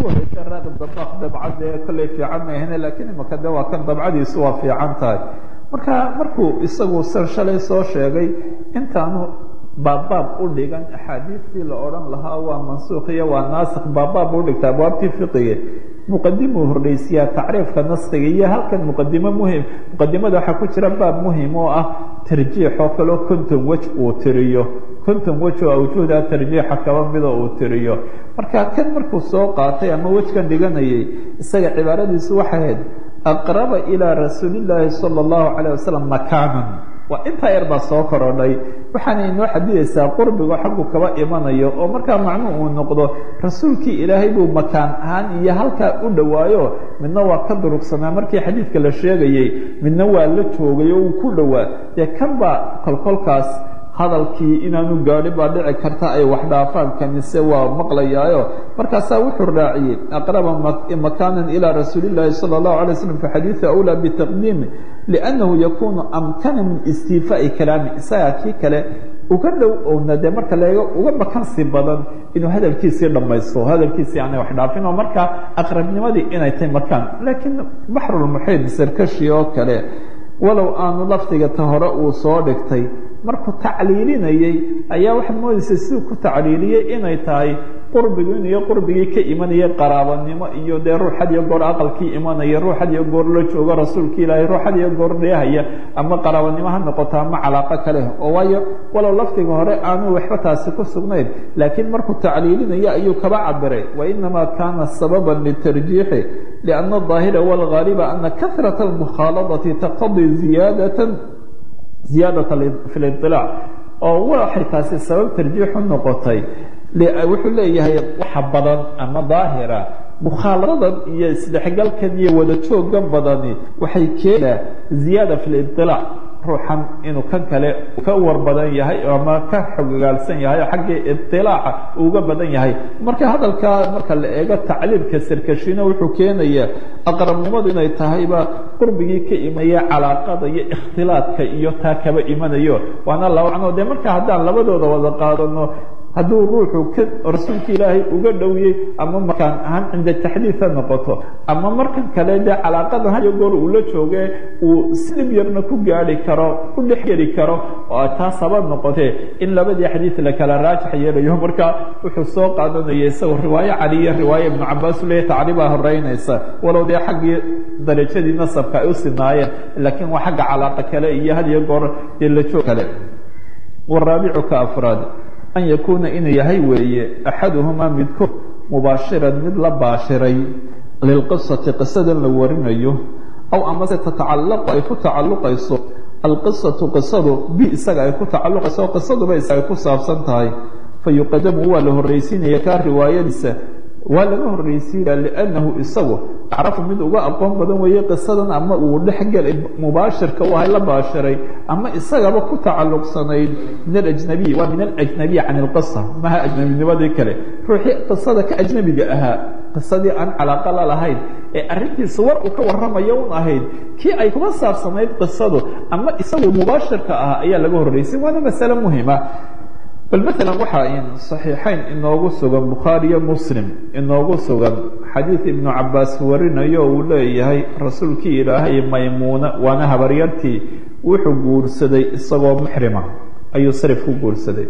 horeysa raaqib dabaq dabcad ee kolley fiican maahane lakiin imaka de waa kan dabcadiisu waa fiican tahay marka markuu isagu sar shalay soo sheegay intaanu baabbaab u dhigan axaadiistii la odhan lahaa waa mansuukh iyo waa naasikh baabbaab u dhigta abwaabtii fiqiga muqadimuu hordhaysiyaa tacriifka naskiga iyo halkan muqadimo muhim muqadimada waxaa ku jira baab muhim oo ah tarjiix oo kaleo konton wej uu tiriyo konton wej oo awjuhda tarjiixa kaba mida uu tiriyo marka kan markuu soo qaatay ama wejkan dhiganayay isaga cibaaradiisu waxay ahayd aqraba ilaa rasuulillaahi sala allahu calayh wasalam makaanan waa intaa yar baa soo korodhay waxaana inoo xadidaysaa qurbigo xaggu kaba imanayo oo markaa macnuu uu noqdo rasuulkii ilaahay buu makaan ahaan iyo halkaa u dhowaayo midna waa ka durugsanaa markii xadiidka la sheegayey midna waa la joogay oo uu ku dhowaa dee kan baa kolkolkaas hadalkii inaanu gaadhi baa dhici karta ay wax dhaafaan kamise waa maqlayaayo markaasaa wuxuu raaciyey aqraba makaanan ilaa rasuuli llaahi sala allahu alay slam fi xadiidi awlaa bitaqdiimi liannahu yakunu amkana min istiifaa'i kalaami isagaa kii kale uga dhow oona dee marka leego uga bakansi badan inuu hadalkiisii dhammaysto hadalkiisii aanay wax dhaafin oo markaa aqrabnimadii inay tahay makaan laakiin baxrulmuxiid sarkashi oo kale walow aanu lafdiga ta hore uu soo dhigtay markuu tacliilinayey ayaa waxaad moodaysa siduu ku tacliiliyey inay tahay qurbigu in iyo qurbigii ka imanaya qaraabanimo iyo dee ruux had iyo goor aqalkii imanaya ruux had iyo goor la joogo rasuulka ilaahay ruux had iyo goor dheehaya ama qaraabanimo ha noqoto ama calaaqo kale oo waayo walow lafdiga hore aanu waxba taasi ku sugnayn laakiin markuu tacliilinaya ayuu kaba cabiray wainamaa kaana sababan litarjiixi lianna aظaahira wاlgaaliba ana kahraة اlmukhaaladati taqtadii ziyaadata ziyaadata fi liطilaac oo waxay taasi sabab tarjiixu noqotay wuxuu leeyahay waxa badan ama daahira mukhaaladan iyo isdhexgalkan iyo wada joogan badani waxay keenaa ziyaada fi liطilaac ruuxan inuu kan kale ka war badan yahay ama ka xogogaalsan yahay oo xaggii iطilaaca uga badan yahay marka hadalkaa marka la eego tacliimka sarkashina wuxuu keenayaa aqrabnimadu inay tahayba qurbigii ka imaya calaaqada iyo ikhtilaadka iyo taa kaba imanayo waana labacnoo dee marka haddaan labadooda wada qaadano hadduu ruuxu ka rasuulka ilaahay uga dhowiyey ama makaan ahaan cinda taxdiid ha noqoto ama markan kale dee calaaqada hayo goor uu la jooge uu silib yarna ku gaari karo ku dhex geli karo oo taa sabab noqotee in labadii xadiid la kala raajax yeelayo marka wuxuu soo qaadanaya isagoo riwaayo cali iyo riwaayo ibnu cabaas u leeyahy tacriibaa horeynaysa walow dee xaggii darajadii nasabka ay u sinaayeen laakiin waa xagga calaaqa kale iyo had iyo goor dee la joog kale waraabicu ka afraad an yakuuna inuu yahay weeye axaduhumaa midkood mubaashiran mid la baashiray lilqisati qisadan la warinayo aw amase tatacallaqu ay ku tacalluqayso alqisatu qisadu bi isaga ay ku tacalluqayso qisaduba isaga ay ku saabsan tahay fayuqadamu waa la horraysiinaya kaa riwaayadiisa waa laga horraysiinaya liannahu isagu acrafu mid uga aqoon badan weeye qisadan ama uu dhexgelay mubaashirka u ahay la baashiray ama isagaba ku tacalluqsanayd min alajnabiy waa min alajnabiy can ilqisa maha ajnabinimadii kale ruuxii qisada ka ajnabiga ahaa qisadii aan calaaqa la lahayn ee arrintiisa war uu ka warramayo un ahayd kii ay kuma saabsanayd qisadu ama isagu mubaashirka ahaa ayaa laga horraysay waana masale muhima bal maalan waxaa in saxiixayn inoogu sugan bukhaari iyo muslim inoogu sugan xadiid ibnu cabaas warinayo uu leeyahay rasuulkii ilaahay maymuuna waana habaryartii wuxuu guursaday isagoo muxrima ayuu sarif ku guursaday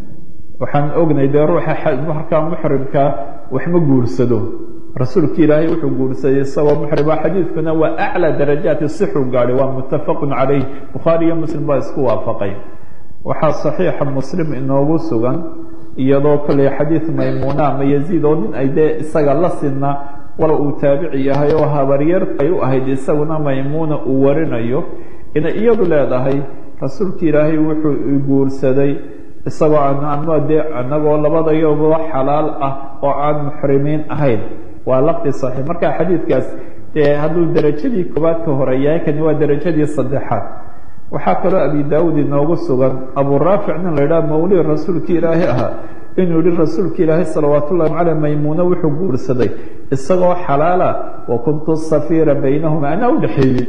waxaan ognay dee ruuxa markaa muxrimkaa waxma guursado rasuulki ilaahay wuxuu guursaday isagoo muxrima xadiidkuna waa aclى darajaati sixu gaadhay waa muttafaqu calayh bukhaari iyo muslim baa isku waafaqay waxaa صaxiixa muslim inoogu sugan iyadoo kolley xadiid maymuuna ama yaziid oo nin ay dee isaga la sinna walow uu taabici yahay oo habaryar ay u ahayd isaguna maymuuna uu warinayo inay iyadu leedahay rasuulki ilaahay wuxuu guursaday isagoo ama dee anagoo labadayoba xalaal ah oo aan muxrimiin ahayn waa lafdi صaxiix marka xadiidkaas dee hadduu derajadii koobaad ka hore yahay kani waa derajadii saddexaad waxaa kaloo abi daawud inoogu sugan abu raafic nin la idhaha mawli rasuulki ilaahi ahaa inuu yihi rasuulka ilaahi salawaat ullahi caleyh maymuuna wuxuu guursaday isagoo xalaala wa kuntu safiira baynahuma anaa udhexeeyey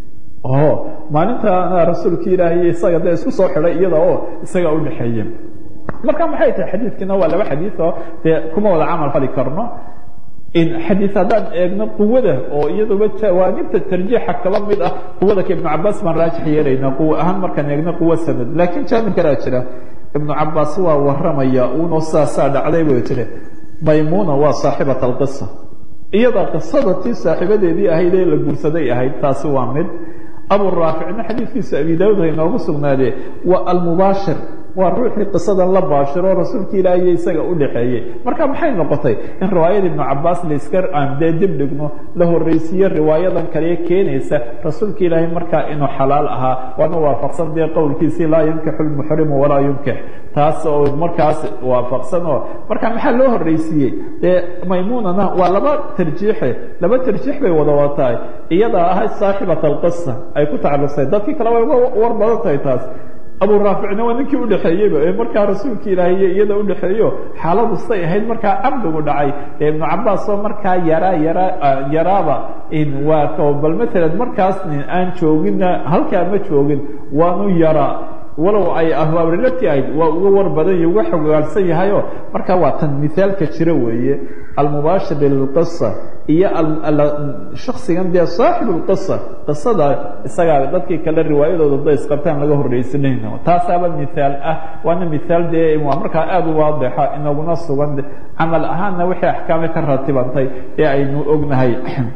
o maalinta rasuulka ilaahay isaga dee isku soo xidhay iyada oo isaga udhexeeye marka maxay tahay xadiidkiina waa laba xadiid oo dee kuma wada camal fali karno xadiid haddaan eegno quwada oo iyaduba jawaanibta tarjiixa kaba mid ah quwada ka ibnu cabaas baan raajix yeelaynaa quwo ahaan markaan eegno quwo sanad laakiin jaanib kalaa jira ibnu cabaas waa waramaya uunoo saasaa dhacday buu jire maymuna waa saaxibat alqisa iyada qisada tii saaxiibadeedii ahayd ee la guursaday ahayd taasi waa mid abu raaficna xadiidkiisa abi daawud ha inoogu sugnaadee waa almubaashir waa ruuxii qisadan la baashiro rasuulka ilaahiyo isaga u dhexeeyey marka maxay noqotay in riwaayada ibnu cabaas layska aan dee dib dhigno la horreysiiye riwaayadan kale keenaysa rasuulka ilaahay markaa inuu xalaal ahaa waana waafaqsan dee qowlkiisii laa yunkixu lmuxrimu walaa yunkix taas oo markaas waafaqsan oo marka maxaa loo horreysiiyey dee maymuunana waa laba tarjiixe laba tarjiix bay wada watahay iyadaa ahayd saaxibat alqisa ay ku tacalluqsay dadkii kale way uga war badan tahay taas abu raaficna waa ninkii udhexeeyeyba ee markaa rasuulka ilaahiy iyada udhexeeyo xaaladu say ahayd markaa camdigu dhacay ee ibnu cabaas oo markaa yaraa yaraa yaraaba waa bal maalan markaas aan joogina halkaa ma joogin waanu yaraa walow ay ahbaabrilati ahayd waa uga war badan iyo uga xogaalsan yahayo marka waa tan mithaalka jira weeye almubaashir lilqisa iyo shaksigan dee saaxib lqisa qisada isagaa dadkii kale riwaayadooda da isqabtaan laga horreysanayno taasaaba mithaal ah waana mithaal dee waa markaa aada u waadixa inaguna sugan camal ahaanna wixii axkaame ka ratibantay ee aynu ognahay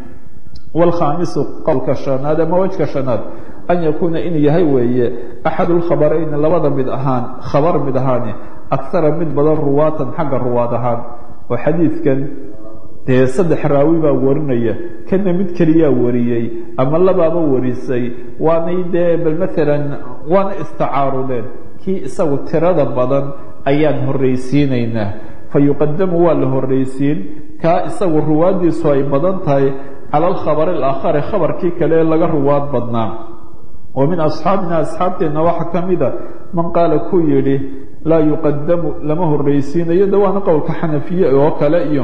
wlkhaamisu qowlka shanaad ama wejka shanaad an yakuuna inuu yahay weeye axad lkhabarayn labada mid ahaan khabar mid ahaani akara mid badan ruwaatan xagga ruwaad ahaan oo xadiidkan dee saddex raawi baa warinaya kana mid keliyaa wariyey ama labaaba warisay waanay dee bal maalan waana istacaarudeen kii isagu tirada badan ayaan horreysiinaynaa fa yuqadamu waa la horreysiin kaa isagu ruwaaddiisu ay badan tahay cala alkhabari alaakhari khabarkii kale ee laga ruwaad badnaa wa min asxaabina asxaabteenna waxaa ka mida man qaala ku yidhi laa yuqadamu lama horreysiinayo de waana qowlka xanafiye oo kale iyo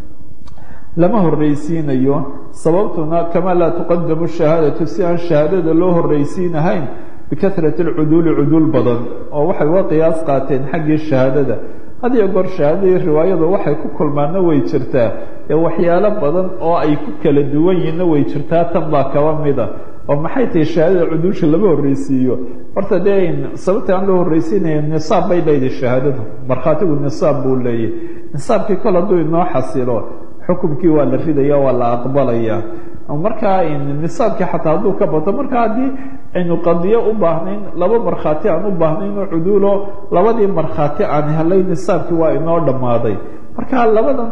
lama horreysiinayo sababtuna kama laa tuqadamu shahaadatu si aan shahaadada loo horreysiinahayn bikahrati alcuduuli cuduul badan oo waxay uga qiyaas qaateen xaggii shahaadada had iyo goor shahaadadii riwaayadu waxay ku kulmaanna way jirtaa ee waxyaalo badan oo ay ku kala duwan yihinna way jirtaa tan baa kaba mida oo maxay tahay shahaadada cuduusha lama horreysiiyo horta dee sababta aan loo horreysiinaya nisaab bay leedahay shahaadadu markhaatigu nisaab buu leeyahy nisaabkii kol hadduu inoo xasilo xukumkii waa la ridaya waa la aqbalaya markaa nisaabkii xataa hadduu ka bato marka haddii aynu qadiyo u baahnayn laba markhaati aan u baahnayn oo cuduulo labadii markhaati aan helay nisaabkii waa inoo dhammaaday marka labadan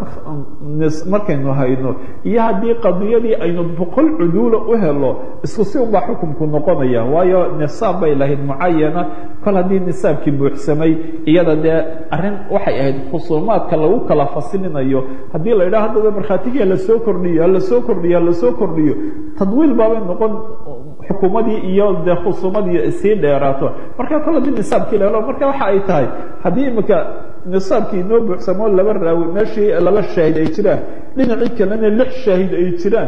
markaynu hayno iyo haddii qadiyadii aynu boqol cuduula u helo isku si unbaa xukumku noqonaya waayo nisaab bay lahayd mucayana kol haddii nisaabkii buuxsamay iyada dee arrin waxay ahayd khusuumaadka lagu kala fasilinayo haddii la yidhaha haddaba markhaatigii lasoo kordhiyo halasoo kordhiyo halasoo kordhiyo tadwiil baabay noqon xukuumadii iyo dee khusuumadii sii dheeraato marka kol haddii nisaabkii la helo marka waxa ay tahay haddii imika nisaabkii inoo buuxsamoo laba raawi meeshii laba shaahid ay jiraan dhinacii kalena lix shaahid ay jiraan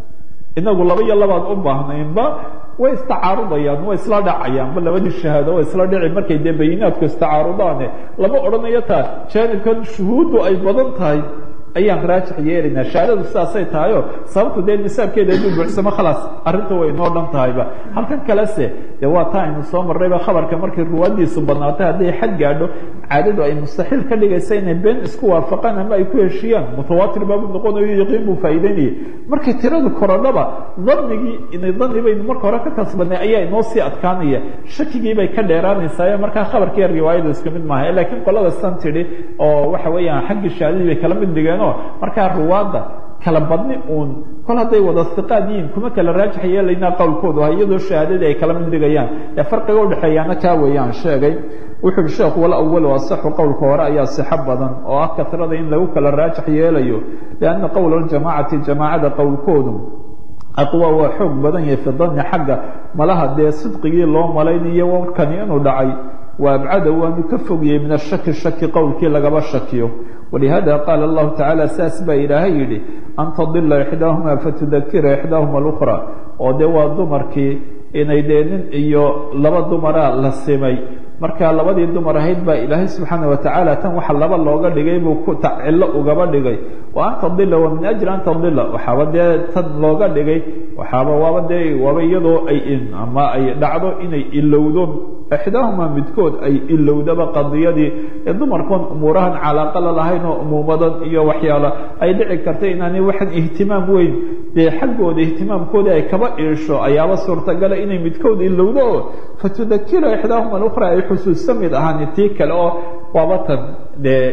inagu laba iyo labaad u baahnaynba way istacaarudayaan way isla dhacayaanba labadii shahaado way isla dhici markay dee bayinaadku istacaarudaane lama odhanayo taa jaanibkan shuhuuddu ay badan tahay ayaan raajix yeelaynaa shahaadadu sidaasay tahayo sababtu dee nisaabkeeda hadduu buuxsamo khalaas arrinta way inoo dhan tahayba halkan kalese dee waa taa aynu soo marrayba khabarka markay ruwaadiisu badnaatay hadday xad gaadho caadadu ay mustaxiil ka dhigaysa inay been isku waafaqaan ama ay ku heshiyaan mutawaatir baabu noqonayo yaqiin buu faa'iideynayay markay tiradu korodhaba dannigii inay danni baynu marka hore ka kasbanay ayaa inoo sii adkaanaya shakigii bay ka dheeraanaysaa markaa khabarkiiyo riwaayadu isku mid maaha laakiin qolada san tidhi oo waxa weeyaan xaggii shahaadadii bay kala mid dhigeen markaa ruwaadda kala badni uun kol hadday wada iqaad yihiin kuma kala raajix yeelaynaa qowlkoodu ah iyadoo shahaadadii ay kala mid dhigayaan ee farqiga udhexeeyaana kaa weeyaan sheegay wuxu uhi sheekhu wal awalu asaxu qowlka hore ayaa sixo badan oo ah kasrada in lagu kala raajix yeelayo lianna qowla ljamaacati jamaacada qowlkoodu aqwa waa xoog badan yahay fi danni xagga malaha dee sidqigii loo malaynayo warkani inuu dhacay wa abcada waanu ka fogiyey min ashaki shaki qowlkii lagaba shakiyo walihada qaala allahu tacaala saas baa ilaahay yidhi an tadila ixdaahuma fatudakira ixdaahuma alukra oo dee waa dumarkii inay dee nin iyo laba dumara la simay marka labadii dumar ahayd baa ilaahay subxaana watacaala tan waxa laba looga dhigay buu ku cillo ugaba dhigay wa an tadila wa min ajli an tadila waxaaba dee tan looga dhigay waxaaba waaba dee waaba iyadoo ay ama ay dhacdo inay ilowdo ixdaahuma midkood ay ilowdaba qadiyadii ee dumarkoon umuurahan calaaqa la lahayn oo umuumadan iyo waxyaala ay dhici karta inaanay waxan ihtimaam weyn dee xaggooda ihtimaamkooda ay kaba iisho ayaaba suurtagala inay midkood ilowdo oo fatudakira ixdaahuma alukhra ay xusuusta mid ahaan tii kale oo waaba tan dee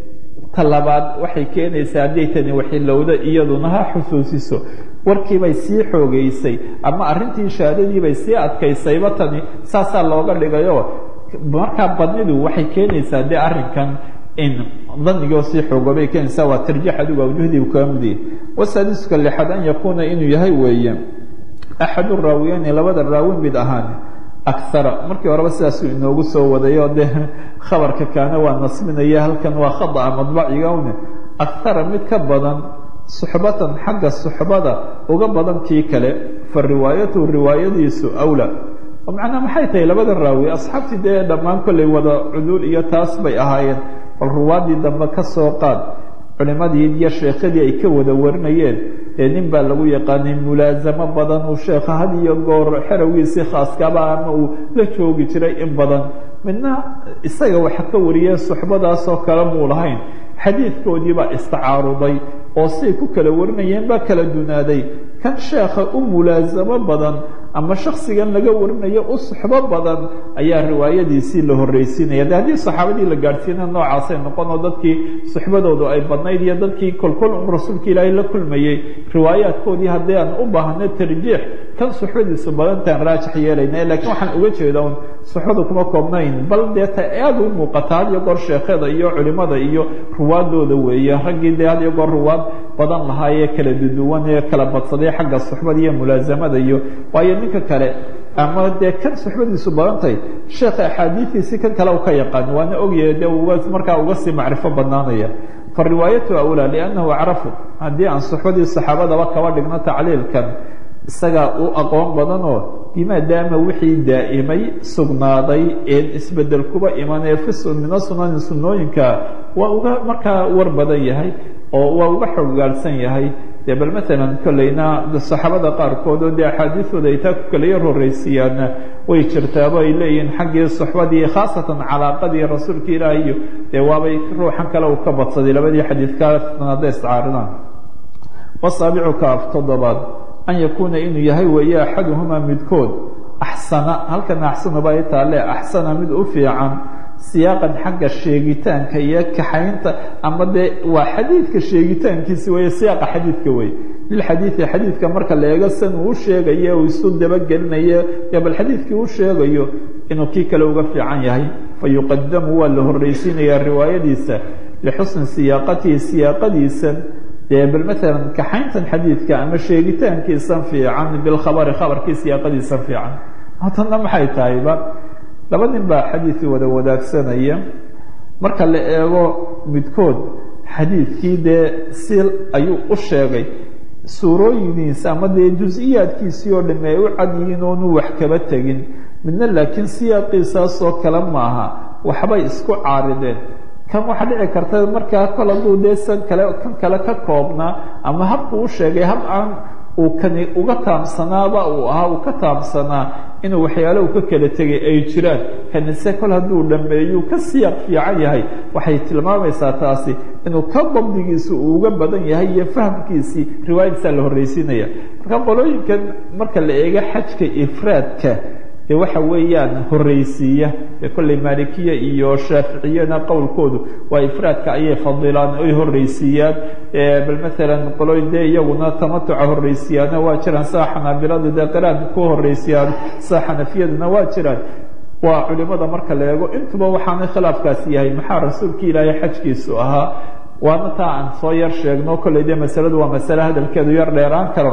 ta labaad waxay keenaysaa hadday tani waxilowda iyaduna ha xusuusiso warkiibay sii xoogeysay ama arrintii shahaadadiibay sii adkaysayba tani saasaa looga dhigayo markaa badnidu waxay keenaysaa dee arrinkan in danigoo sii xoogobay keenaysaa waa tarjiix adigu awjuhdii kaga mudiye wasaadiska lixaad an yakuuna inuu yahay weeye axadu raawiyeyni labada raawin mid ahaan akara markii horeba sidaasuu inoogu soo wadayo dee khabarka kaana waa nasbinaya halkan waa khada'a madbaciga une akara mid ka badan suxbatan xagga suxbada uga badan kii kale fa riwaayatuhu riwaayadiisu awla oo macnaa maxay tahay labada raawi asxaabtii dee dhammaan kollay wada cuduul iyo taas bay ahaayeen bal ruwaadii dambe ka soo qaad culimadii iyo sheekhadii ay ka wada warinayeen dee nin baa lagu yaqaanay mulaasamo badan uu sheekha had iyo goor xerowgiisii khaaskaba ama uu la joogi jiray in badan midna isaga waxa ka wariyeen suxbadaasoo kale muu lahayn xadiidkoodii baa istacaaruday oo siay ku kala warinayeen baa kala dunaaday kan sheekha u mulaasamo badan ama shaksigan laga warinayo u suxbo badan ayaa riwaayadiisii la horreysiinaya de haddii saxaabadii la gaadhsiina noocaasay noqon oo dadkii suxbadoodu ay badnayd iyo dadkii kolkol un rasuulka ilaahay la kulmayey riwaayaadkoodii haddii aan u baahno tarjiix kan suxbadiisu badantaan raajix yeelayna lakiin waxaan uga jeeda un suxbadu kuma koobnayn bal dee ta aada u muuqata had iyo goor sheekhada iyo culimada iyo ruwaadooda weeye raggii dee had iyo goor ruwaad badan lahaayee kala duduwan ee kala badsaday xagga suxbada iyo mulaasamada iyo waayo ninka kale ama dee kan suxbadiisu badantahay sheekha axaadiidiisii kan kale u ka yaqaan waana ogyahay dee uga markaa uga sii macrifo badnaanaya fa riwaayatu awlaa liannahu acrafu haddii aan suxbadii saxaabadaba kaba dhigno tacliilkan isagaa u aqoon badanoo bimaadaama wixii daa'imay sugnaaday een isbedel kuba iman ee fi mina sunani sunnooyinka waa uga markaa war badan yahay oo waa uga xoggaarsan yahay dee bal maalan kolleyna saxaabada qaarkood oo dee axaadiidooda ay taa ku kala yar horreysiiyaanna way jirtaaba ay leeyihiin xaggii suxbadii khaasatan calaaqadii rasuulka ilaahi iyo dee waabay ruuxan kale uu ka badsaday labadii xadiidkaasna hadday iscaaridaan wasaabicu kaaf toddobaad an yakuuna inuu yahay weeye axaduhumaa midkood axsana halkan axsanaba ay taale axsana mid u fiican siyaaqan xagga sheegitaanka iyo kaxaynta ama dee waa xadiidka sheegitaankiisi weeye siyaaqa xadiidka wey lilxadiidi xadiidka marka la eego san uu sheegayo uu isu dabagelinayo yo bal xadiidkii uu sheegayo inuu kii kale uga fiican yahay fa yuqadamu waa la horreysiinayaa riwaayadiisa lixusni siyaaqatihi siyaaqadiisan dee bal maalan kaxayntan xadiidka ama sheegitaankiisan fiican bilkhabari khabarkii siyaaqadiisan fiican hatanna maxay tahayba laba nin baa xadiidkii wada wadaagsanaya marka la eego midkood xadiidkii dee si ayuu u sheegay suurooyiniisa ama dee jus-iyaadkiisii oo dhamme ay u cad yihiin oonu wax kaba tegin midna laakiin siyaaqiisaasoo kale maaha waxbay isku caarideen kan waxaa dhici karta markaa kol hadduu dee san kale kan kale ka koobnaa ama habku u sheegay hab aan uu kani uga taamsanaaba uu ahaa uu ka taamsanaa inuu waxyaale uu ka kala tegay ay jiraan kanise kol hadduu dhammeeyuu ka siyaaq fiican yahay waxay tilmaamaysaa taasi inuu ka dabdigiisu uu uga badan yahay iyo fahamkiisii riwaayadiisaa la horreysiinaya marka qolooyinkan marka la eego xajka ifraadka dee waxa weeyaan horreysiiya ee kolley maalikiya iyo shaaficiyana qowlkoodu waa ifraadka ayay fadilaan ay horreysiiyaan bal maalan qolooyin dee iyaguna tamatuca horreysiyaana waa jiraan saa xanaabiladu dee qiraanka ku horreysiyaan saa xanafiyaduna waa jiraan waa culimada marka la eego intuba waxaana khilaafkaasi yahay maxaa rasuulka ilaahay xajkiisu ahaa waana taa aan soo yar sheegno kolley dee masaladu waa masale hadalkeedu yar dheeraan karo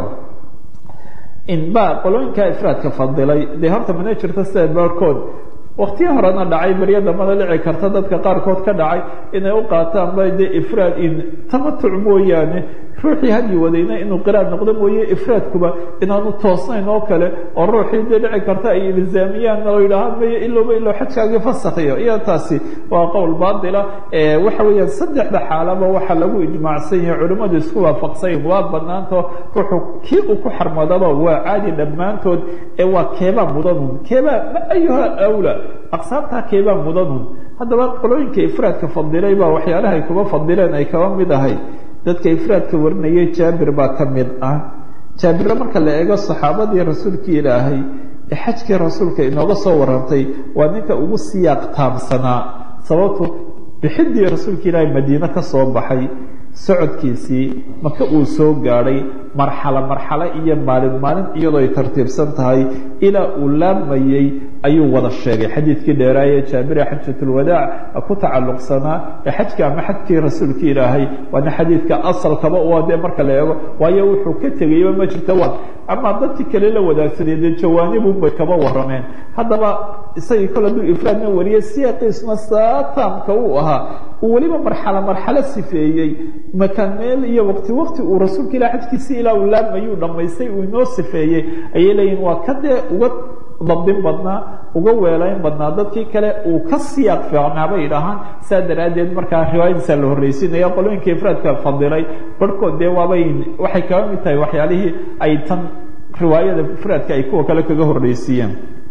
inba qolooyinka ifraadka fadilay dee horta mana jirto sida baarkood waktiya horena dhacay beryo dambada dhici karta dadka qaarkood ka dhacay inay u qaataan ba dee ifraad in tamatuc mooyaane ruuxii hadyi wadayna inuu qiraad noqdo mooye ifraadkuba inaanu toosnayn oo kale oo ruuxii dee dhici karta ay ilzaamiyaan oo yidhaahaan mayo ilowba ilow xajkaagii fasakhiyo iyo taasi waa qowl baatila waxa weeyaan saddexda xaalaba waxaa lagu ijmaacsan yahay culimmadu isku waafaqsanyin waa banaanto ruuxu kii uu ku xarmadaba waa caadi dhammaantood ee waa keebaa mudanun keebaa ma ayuha awla aqsaamtaa keebaa mudanun haddaba qolooyinka ifraadka fadilay baa waxyaalahay kuba fadileen ay kaba mid ahay dadka ifraadka warinayay jaabir baa ka mid ah jaabirna marka la eego saxaabadii rasuulkii ilaahay ee xajkii rasuulka inooga soo warantay waa ninka ugu siyaaq taabsanaa sababto bixidii rasuulka ilaahay madiine ka soo baxay socodkiisii maka uu soo gaadhay marxalo marxalo iyo maalin maalin iyadoo ay tartiibsan tahay ilaa uu laamayey ayuu wada sheegay xadiidkii dheeraaye jaabire xajatulwadaac ku tacalluqsanaa ee xajka ama xajkii rasuulka ilaahay waana xadiidka asalkaba u dee marka la eego waayo wuxuu ka tegayba ma jirta wa ama dadkii kale la wadaagsaday dee jawaanibunbay kaba warameen haddaba isagii kol hadduu ifraadna wariyey siyaaqiisna saataamka uu ahaa uu weliba marxalo marxalo sifeeyey makaan meel iyo waqti waqti uu rasuulka ilah xajkiisii ilaa uu laamayuu dhammaystay uu inoo sifeeyey ayay leeyihin waa ka dee uga dabdin badnaa uga weelayn badnaa dadkii kale uu ka siyaaq fiicnaa bay idhahaan saa daraaddeed markaa riwaayadiisa la horreysiinaya qolooyinka ifraadka fadilay barhkood dee waabay waxay kaga mid tahay waxyaalihii ay tan riwaayada ifraadka ay kuwa kale kaga horreysiiyeen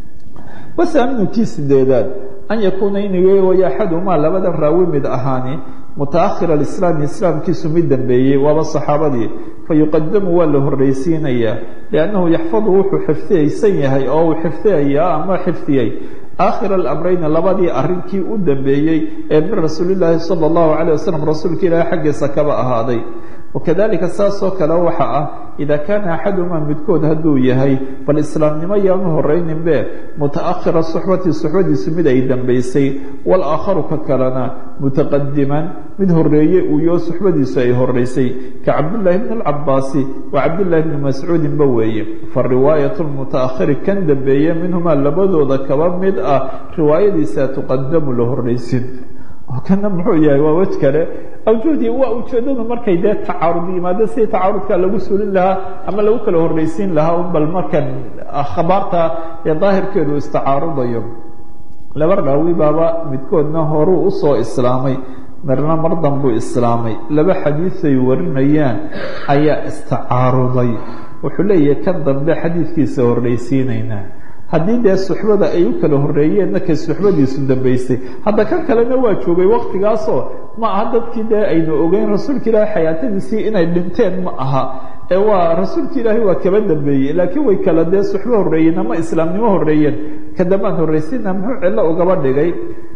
wasaaminkii sideedaad an yakuuna inuu way axadumaa labada raawi mid ahaani mutaakhir alislaami islaamkiisu mid dambeeyey waaba saxaabadii fayuqadamu waa la horreysiinayaa liannahu yaxfadu wuxuu xifdiyaysan yahay oo uu xifdiyayaa ama xifdiyey aakhir alamrayni labadii arrinkii u dambeeyey ee min rasuulillaahi sala allahu calayh wasalam rasuulka ilaahi xaggiisa kaba ahaaday wakadalika saasoo kale waxa ah ida kaana axadumaa midkood hadduu yahay bal islaamnimo yaanu horayninbe mutaakhira suxbati suxbadiisu mid ay dambaysay walaakharu ka kalena mutaqadiman mid horeeye uuyo suxbadiisu ay horeysay ka cabdillaahi bni alcabaasi wa cabdillaahi bni mascuudinba weeye fa riwaayat lmutaakhiri kan dambeeye minhumaa labadooda kaba mid ah riwaayadiisa tuqadamu la horreysin kana muxuu yahay waa wej kale awjuhdii waa ujeedadu markay dee tacaarud yimaado sidii tacaarudka lagu sulin lahaa ama lagu kala horreysiin lahaa un bal markan khabaarta ee daahirkeedu istacaarudayo laba raawi baaba midkoodna horuu usoo islaamay marna mar danbuu islaamay laba xadiiday warinayaan ayaa istacaaruday wuxuu leeyahay kan dambe xadiidkiisa horreysiinaynaa haddii dee suxbada ay u kala horreeyeenna kay suxbadiisu dambaysay hadda kan kalena waa joogay waktigaasoo ma aha dadkii dee aynu ogeyn rasuulka ilaahi xayaatadiisii inay dhinteen ma aha ee waa rasuulka ilaahi waa kaba dambeeyey laakiin way kala dee suxbo horreeyeen ama islaamnimo horreeyeen ka dambaan horreysiina muxuu cillo ugaba dhigay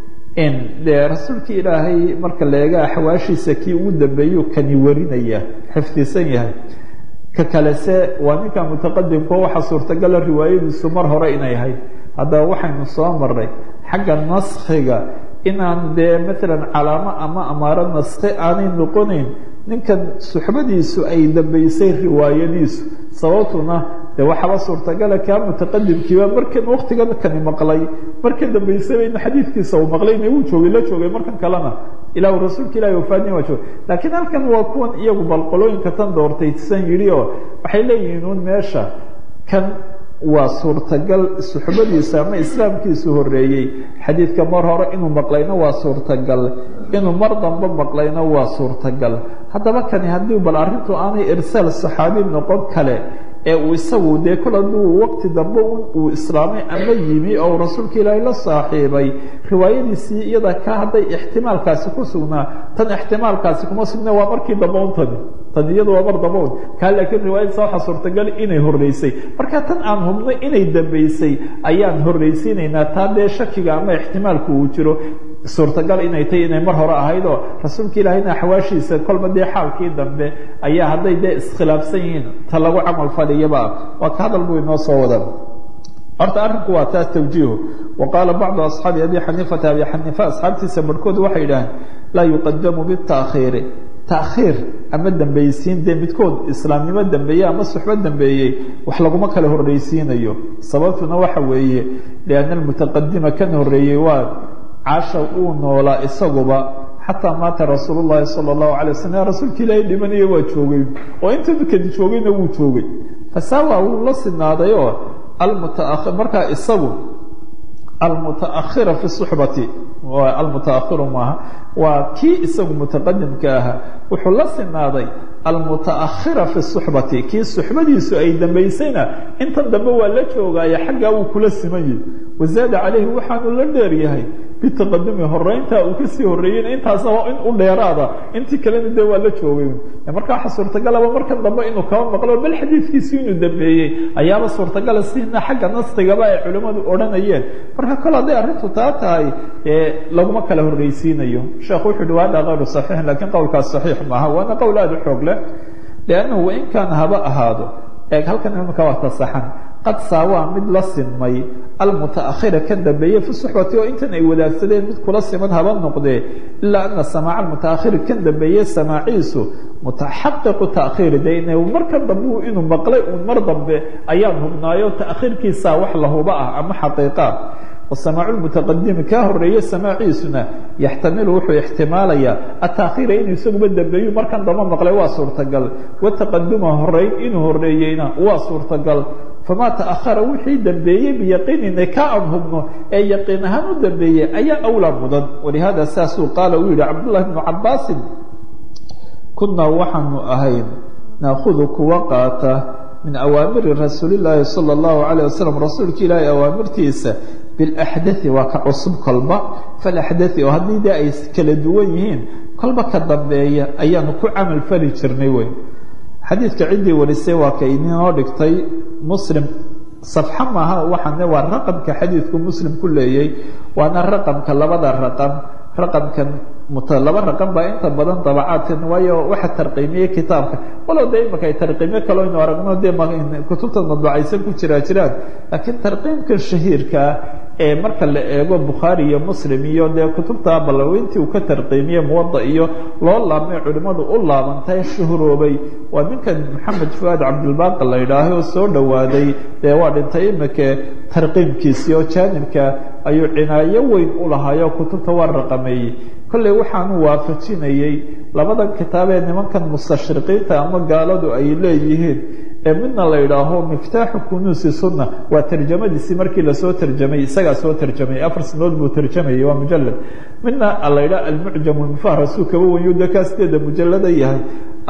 in dee rasuulka ilaahay marka la eega axwaashiisa kii ugu dambeeyuu kani warinaya xifdisan yahay ka kalese waa ninka mutaqadimko waxaa suurtagala riwaayadiisu mar hore inay ahayd haddaba waxaynu soo marnay xagga naskhiga inaan dee maalan calaamo ama amaaro naskhi aanay noqonayn ninkan suxbadiisu ay dambaysay riwaayadiisu sababtuna de waxaaba suurtagala kaa mutaqadimkiiba markan waktigan kani maqlay marka dambaysayba in xadiidkiisa uu maqlayna wuu joogay la joogay markan kalena ilah rasuulka ilahi wafaadni waa joogay laakiin halkan waa kuwan iyagu balqolooyinka tan doortay san yidhi oo waxay leeyihiin un meesha kan waa suurtagal suxbadiisa ama islaamkiisu horreeyey xadiidka mar hore inuu maqlayna waa suurtagal inuu mar dambe maqlayna waa suurtagal haddaba kani haddii bal arrintu aanay irsaal saxaabi noqon kale ee uu isagu dee kol hadduu waqti dambe uu islaamay ama yimi oo rasuulka ilaahay la saaxiibay riwaayadiisii iyada ka hadday ixtimaalkaasi ku sugnaa tan ixtimaalkaasi kuma sugna waa markii dambe un tani tan iyadu waa mar dambe un kaa laakiin riwaayadiisa waxaa suurtagal inay horreysay marka tan aan hubnay inay dambaysay ayaan horreysiinaynaa taa dee shakiga ama ixtimaalku uu jiro suurtagal inay tahy inay mar hore ahayd oo rasuulka ilaahayna axwaashiisa kolba dee xaalkii dambe ayaa hadday dee iskhilaafsan yihiin ta lagu camal faliyaba waa ka hadal buu inoo soo wada horta arrinku waa taas tawjiihu wa qaala bacdu asxaabi abi xaniifata abi xaniifa asxaabtiisa barhkood waxay idhaaheen laa yuqadamu bitakhiiri takhiir ama dambaysiin dee midkood islaamnimo dambeeye ama suxbo dambeeyey wax laguma kala horreysiinayo sababtuna waxa weeye lianna almutaqadima kan horreeyey waa casha uu noolaa isaguba xataa maata rasuul llahi sala allahu alay waslm rasuulka ilaahay dhimanaya waa joogay oo inta kadi joogayna wuu joogay fasaawa wuu la sinaaday oo almutaa markaa isagu almutaakhira fi suxbati almutaakhiru maaha waa kii isagu mutaqadimka ahaa wuxuu la sinaaday almutaakhira fi suxbati kii suxbadiisu ay dambaysayna intan dambe waa la joogaaye xaggaa wuu kula simanyahy wazaada calayhi waxaanu la dheer yahay bitaqadumi horeyntaa uu kasii horeeyeyna intaasna waa in u dheeraada intii kalena dee waa la joogay marka waxa suurtagalaba markan dambe inuu kaba maqlo bal xadiidkiisi inuu dambeeyey ayaaba suurtagala sina xagga naskigaba ay culimmadu odhanayeen marka kale hadday arrintu taa tahay laguma kala horreysiinayo sheekhu wuxu uhi wahada kayru saxiixin lakiin qowlkaas saxiix maaha waana qowl aada u xoog leh liannahu wain kaana haba ahaado eeg halkan imika waa tasaxan qad saawaa mid la sinmay almutaakhira ka dambeeye fi suxbati oo intan ay wadaagsadeen mid kula siman haba noqdee ilaa ana samaaca almutaakhiri kan dambeeye samaaciisu mutaxaqiqu taakhiiri de in marka dambe inuu maqlay uun mar dambe ayaan hubnaayo taakhiirkiisaa wax la huba ah ama xaqiiqa wasamaacu lmutaqadimi kaa horeeye samaaciisuna yaxtamilu wuxuu ixtimaalayaa ataakhiira inuu isaguba dambeeyu markan dambe maqlay waa suurtagal wataqaduma horeyn inuu horeeyeyna waa suurtagal famaa taahara wixii dambeeyey biyaqiinina ka aan hubno ee yaqiin ahaan u dambeeyey ayaa awlaa mudan walihaada saasuu qaala uu yihi cabdullahi bnu cabaasin kunaa waxaanu ahayn naakudu kuwa qaata min awaamiri rasuuli llaahi sala allahu alayh wasalam rasuulka ilaahay awaamirtiisa bilaxdai waa ka cusub kolba falaxdai oo haddii dee ay kala duwan yihiin kolba ka dambeeya ayaanu ku camal fali jirnay wey xadiidka ciddii warisay waa ka idinoo dhigtay muslim safxa maaha waxaane waa raqamka xadiidku muslim ku leeyay waana raqamka labada raqam raqamkan laba raqam baa inta badan dabacaadkan waayo waxa tarqiimiyey kitaabka walow de imaka ay tarqiimyo kalo aynu aragno dee kutubta madbacaysan ku jiraa jiraan laakiin tarqiimka shahiirkaa ee marka la eego bukhaari iyo muslim iyo dee kutubta balaweyntii uu ka tarqiimiyey muwada iyo loo laabmay culimmadu u laabantay shuhuroobay waa ninkan maxamed fuaad cabdilbaaqi la yidhaahay oo soo dhowaaday dee waa dhintay imike tarqiimkiisii oo jaanibka ayuu cinaayo weyn u lahaayo kutubta waa raqameeyey kolley waxaanu waafajinayey labadan kitaab ee nimankan mustashriqiinta ama gaaladu ay leeyihiin ee midna la yidhaaho miftaaxu kunuusi sunna waa tarjamadiisii markii lasoo tarjamay isagaa soo tarjamay afar sanadood buu tarjamayay waa mujalad midna la yidhaha almucjam lmufahrasuu kaba wenyu de kaa sideeda mujalada yahay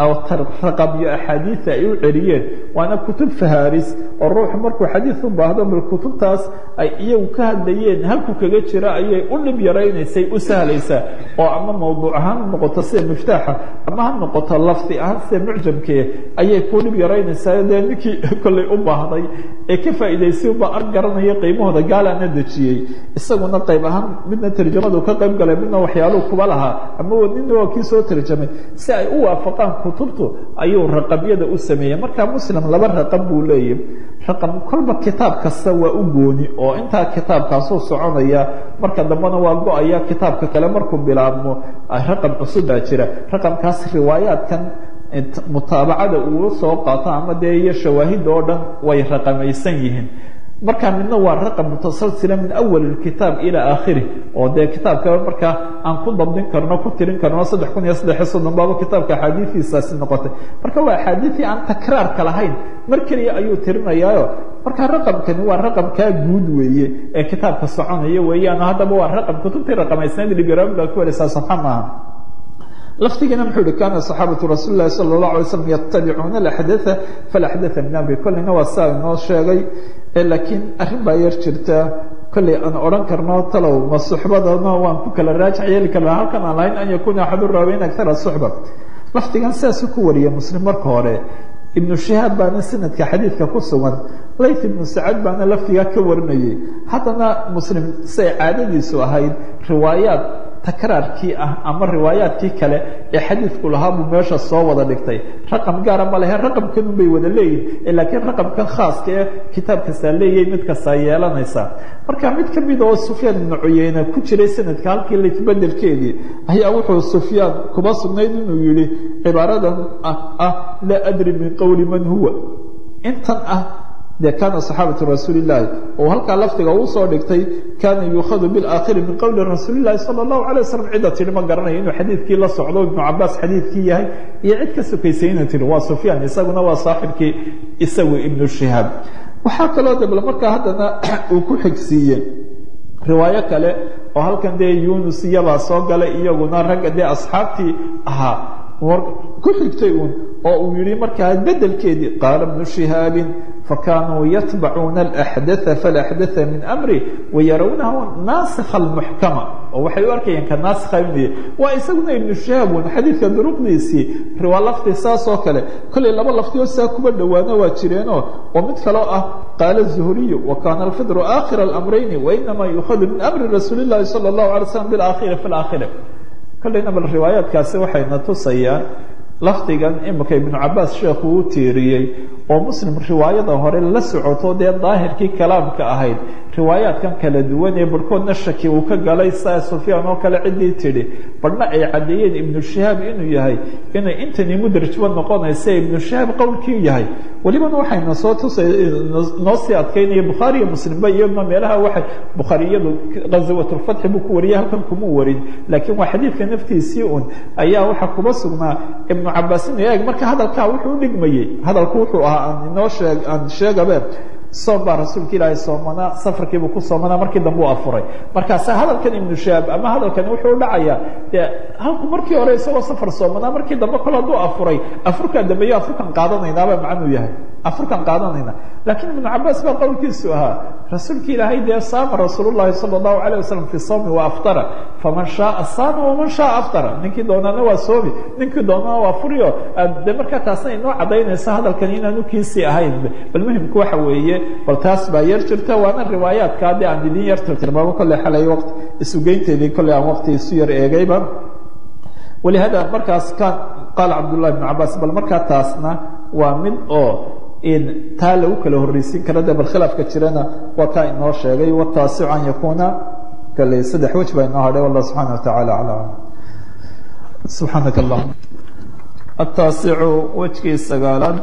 raqam iyo axaadiida ay u celiyeen waana kutub faharis oo ruuxu markuu xadiid u baahdo bal kutubtaas ay iyagu ka hadlayeen halku kaga jira ayay u dhib yaraynaysay u sahlaysaa oo ama mawduuc ahaan ha noqoto sida miftaaxa ama ha noqoto lafdi ahaan sida mucjamkee ayay ku dhib yaraynaysaa dee ninkii kollay u baahday ee ka faa'iidaysay uba ar garanaya qiimahooda gaalaana dejiyey isaguna qayb ahaan midna tarjamadu ka qayb galay midna waxyaaluhu kuba lahaa ama nina waa kii soo tarjamay si ay u waafaqaan kutubtu ayuu raqamyada u sameeyey marka muslim laba raqam buu leeyahy raqam kolba kitaab kasta waa u gooni oo intaa kitaabkaasuu soconaya marka dambena waa go-aya kitaabka kale markuu bilaabmo raqam cusub baa jira raqamkaas riwaayaadkan mutaabacada uu soo qaato ama dee iyo shawaahidda oo dhan way raqamaysan yihiin marka midna waa raqam mutasalsila min awal kitaab ilaa aakhiri oo dee kitaabka markaa aan ku dabdin karno ku tirin karno saddex kun iyo saddex iyo soddon baaba kitaabka axaadiidiisaasi noqotay marka waa axaadiidii aan takraarka lahayn mar keliya ayuu tirinayaayo marka raqamkani waa raqamkaa guud weeye ee kitaabka soconaya weeyaan haddaba waa raqam kutubtii raqamaysnayd libiraami baa ku wareysaa safxa maaha laftigiina muxuu hi kaana صaxaabatu rasuuli lahi salى الlaه alay slm yatabicuuna axdaa falaxdaa min amri kolleyna waa saa inoo sheegay laakiin arrin baa yar jirta kolley aan odhan karno talow ma suxbadana waan ku kala raajax yeeli karna halkan aan lahayn an yakuna axadu raaweyn akara suxba laftigan sidaasu ku wariya muslim marka hore ibnu shihaab baana sanadka xadiidka ku sugan layth ibnu sacad baana laftigaa ka warinayay haddana muslim siay caadadiisu ahayd riwaayaad takraarkii ah ama riwaayaadkii kale ee xadiidku lahaa buu meesha soo wada dhigtay raqam gaara ma lehe raqamkanun bay wada leeyihin laakiin raqamkan khaaska ee kitaab kastaa leeyahay mid kastaa yeelanaysaa marka mid ka mid oo sufyaan ibnu cuyeyne ku jiray sanadka halkii laytbedelkeedii ayaa wuxuu sufyaan kuba sugnayd inuu yihi cibaaradan ah laa adri min qowli man huwa intan ah dee kaana saxaabatu rasuulillaahi oo halkaa lafdiga uu soo dhigtay kaana yuukhadu bilaakhiri min qowli rasuulillahi sala allahu alay wasalam cidda tidhi ma garanayo inuu xadiidkii la socdo ibnu cabaas xadiidkii yahay iyo cid ka sokaysay inuu tihi waa sufyaan isaguna waa saaxibkii isagu ibnu shihaab waxaa kaloo dabla markaa haddana uu ku xigsiiyey riwaayo kale oo halkan dee yunus iyabaa soo galay iyaguna ragga dee asxaabtii ahaa ku xigtay uun oo uu yihi markaa bedelkeedii qaala bnu shihaabin fakanuu yatbacuuna alaxdaa falaxdaa min amri wayarawnahu naasikha almuxkama oo waxay u arkayeen ka naasikha inuu waa isaguna ibnu shihaab un xadiidka duruqdiisii riwaa lafdi saas oo kale kollay laba lafti oo saa kuba dhowaana waa jireenoo oo mid kaloo ah qaala zuhriyu wa kaana alfidru aakhira alamrayni wainamaa yuukhadu min amri rasuuli llahi sala allahu alay slam bilaakhiri fi laakhiri kollayna bal riwaayaadkaasi waxayna tusayaan lafdigan imika ibnu cabaas sheekhu u tiiriyey oo muslim riwaayada hore la socoto dee daahirkii kalaamka ahayd riwaayaadkan kala duwan ee barhkoodna shaki uu ka galay saa sufyaan oo kale ciddii tidhi badhna ay caddeeyeen ibnu shihaab inuu yahay inay intani mudrajba noqonaysa ibnu shihaab qowlkii yahay welibana waxayna soo tusay noo sii adkaynaya bukhaari iyo muslimba iyaduna meelaha waxay bukhaariyadu ghazawatulfatxi buu ku wariyay halkan kuma warin laakiin waa xadiidka naftiisii un ayaa waxaa kuba sugnaa ibnu cabaas inu eeg marka hadalkaa wuxuu u dhigmayey hadalku wuxuu ahaa aan inoo sheeg aan sheegabe soom baa rasuulka ilaahay soomanaa safarkiibuu ku soomanaa markii dambe u afuray markaasa hadalkan ibnu shaab ama hadalkan wuxuu u dhacayaa dee halku markii hore isagoo safar soomanaa markii dambe kol hadduu afuray afurkaa dambeeyo afurkan qaadanaynaaba macnuu yahay afurkan qaadanayna laakiin ibnu cabaas baa qowlkiisu ahaa rasuulka ilaahay dee saama rasuul llahi sala allahu alayh wasalam fi sawmi wa aftara faman shaaa saama waman shaaa aftara ninkii doonaana waa soomi ninkii doonana waa furiyo de markaa taasna inoo cadaynaysa hadalkan inaanu kiisii ahayn bal muhimku waxa weeye bal taas baa yar jirta waana riwaayaadka haddii aan idin yar tirtirmaamo kolley xalay waqti isugeynteedii kolley aan waqti isu yar eegayba walihada markaas kan qaala cabdullahi ibnu cabaas bal markaa taasna waa mid oo in taa lagu kala horreysiin kara de bal khilaafka jirana waa kaa inoo sheegay wataasicu an yakuuna kale saddex wej baa inoo hadhay wallah subxaana wa tacaala aclam subxaanaka allahuma ataasicu wejkii sagaalaad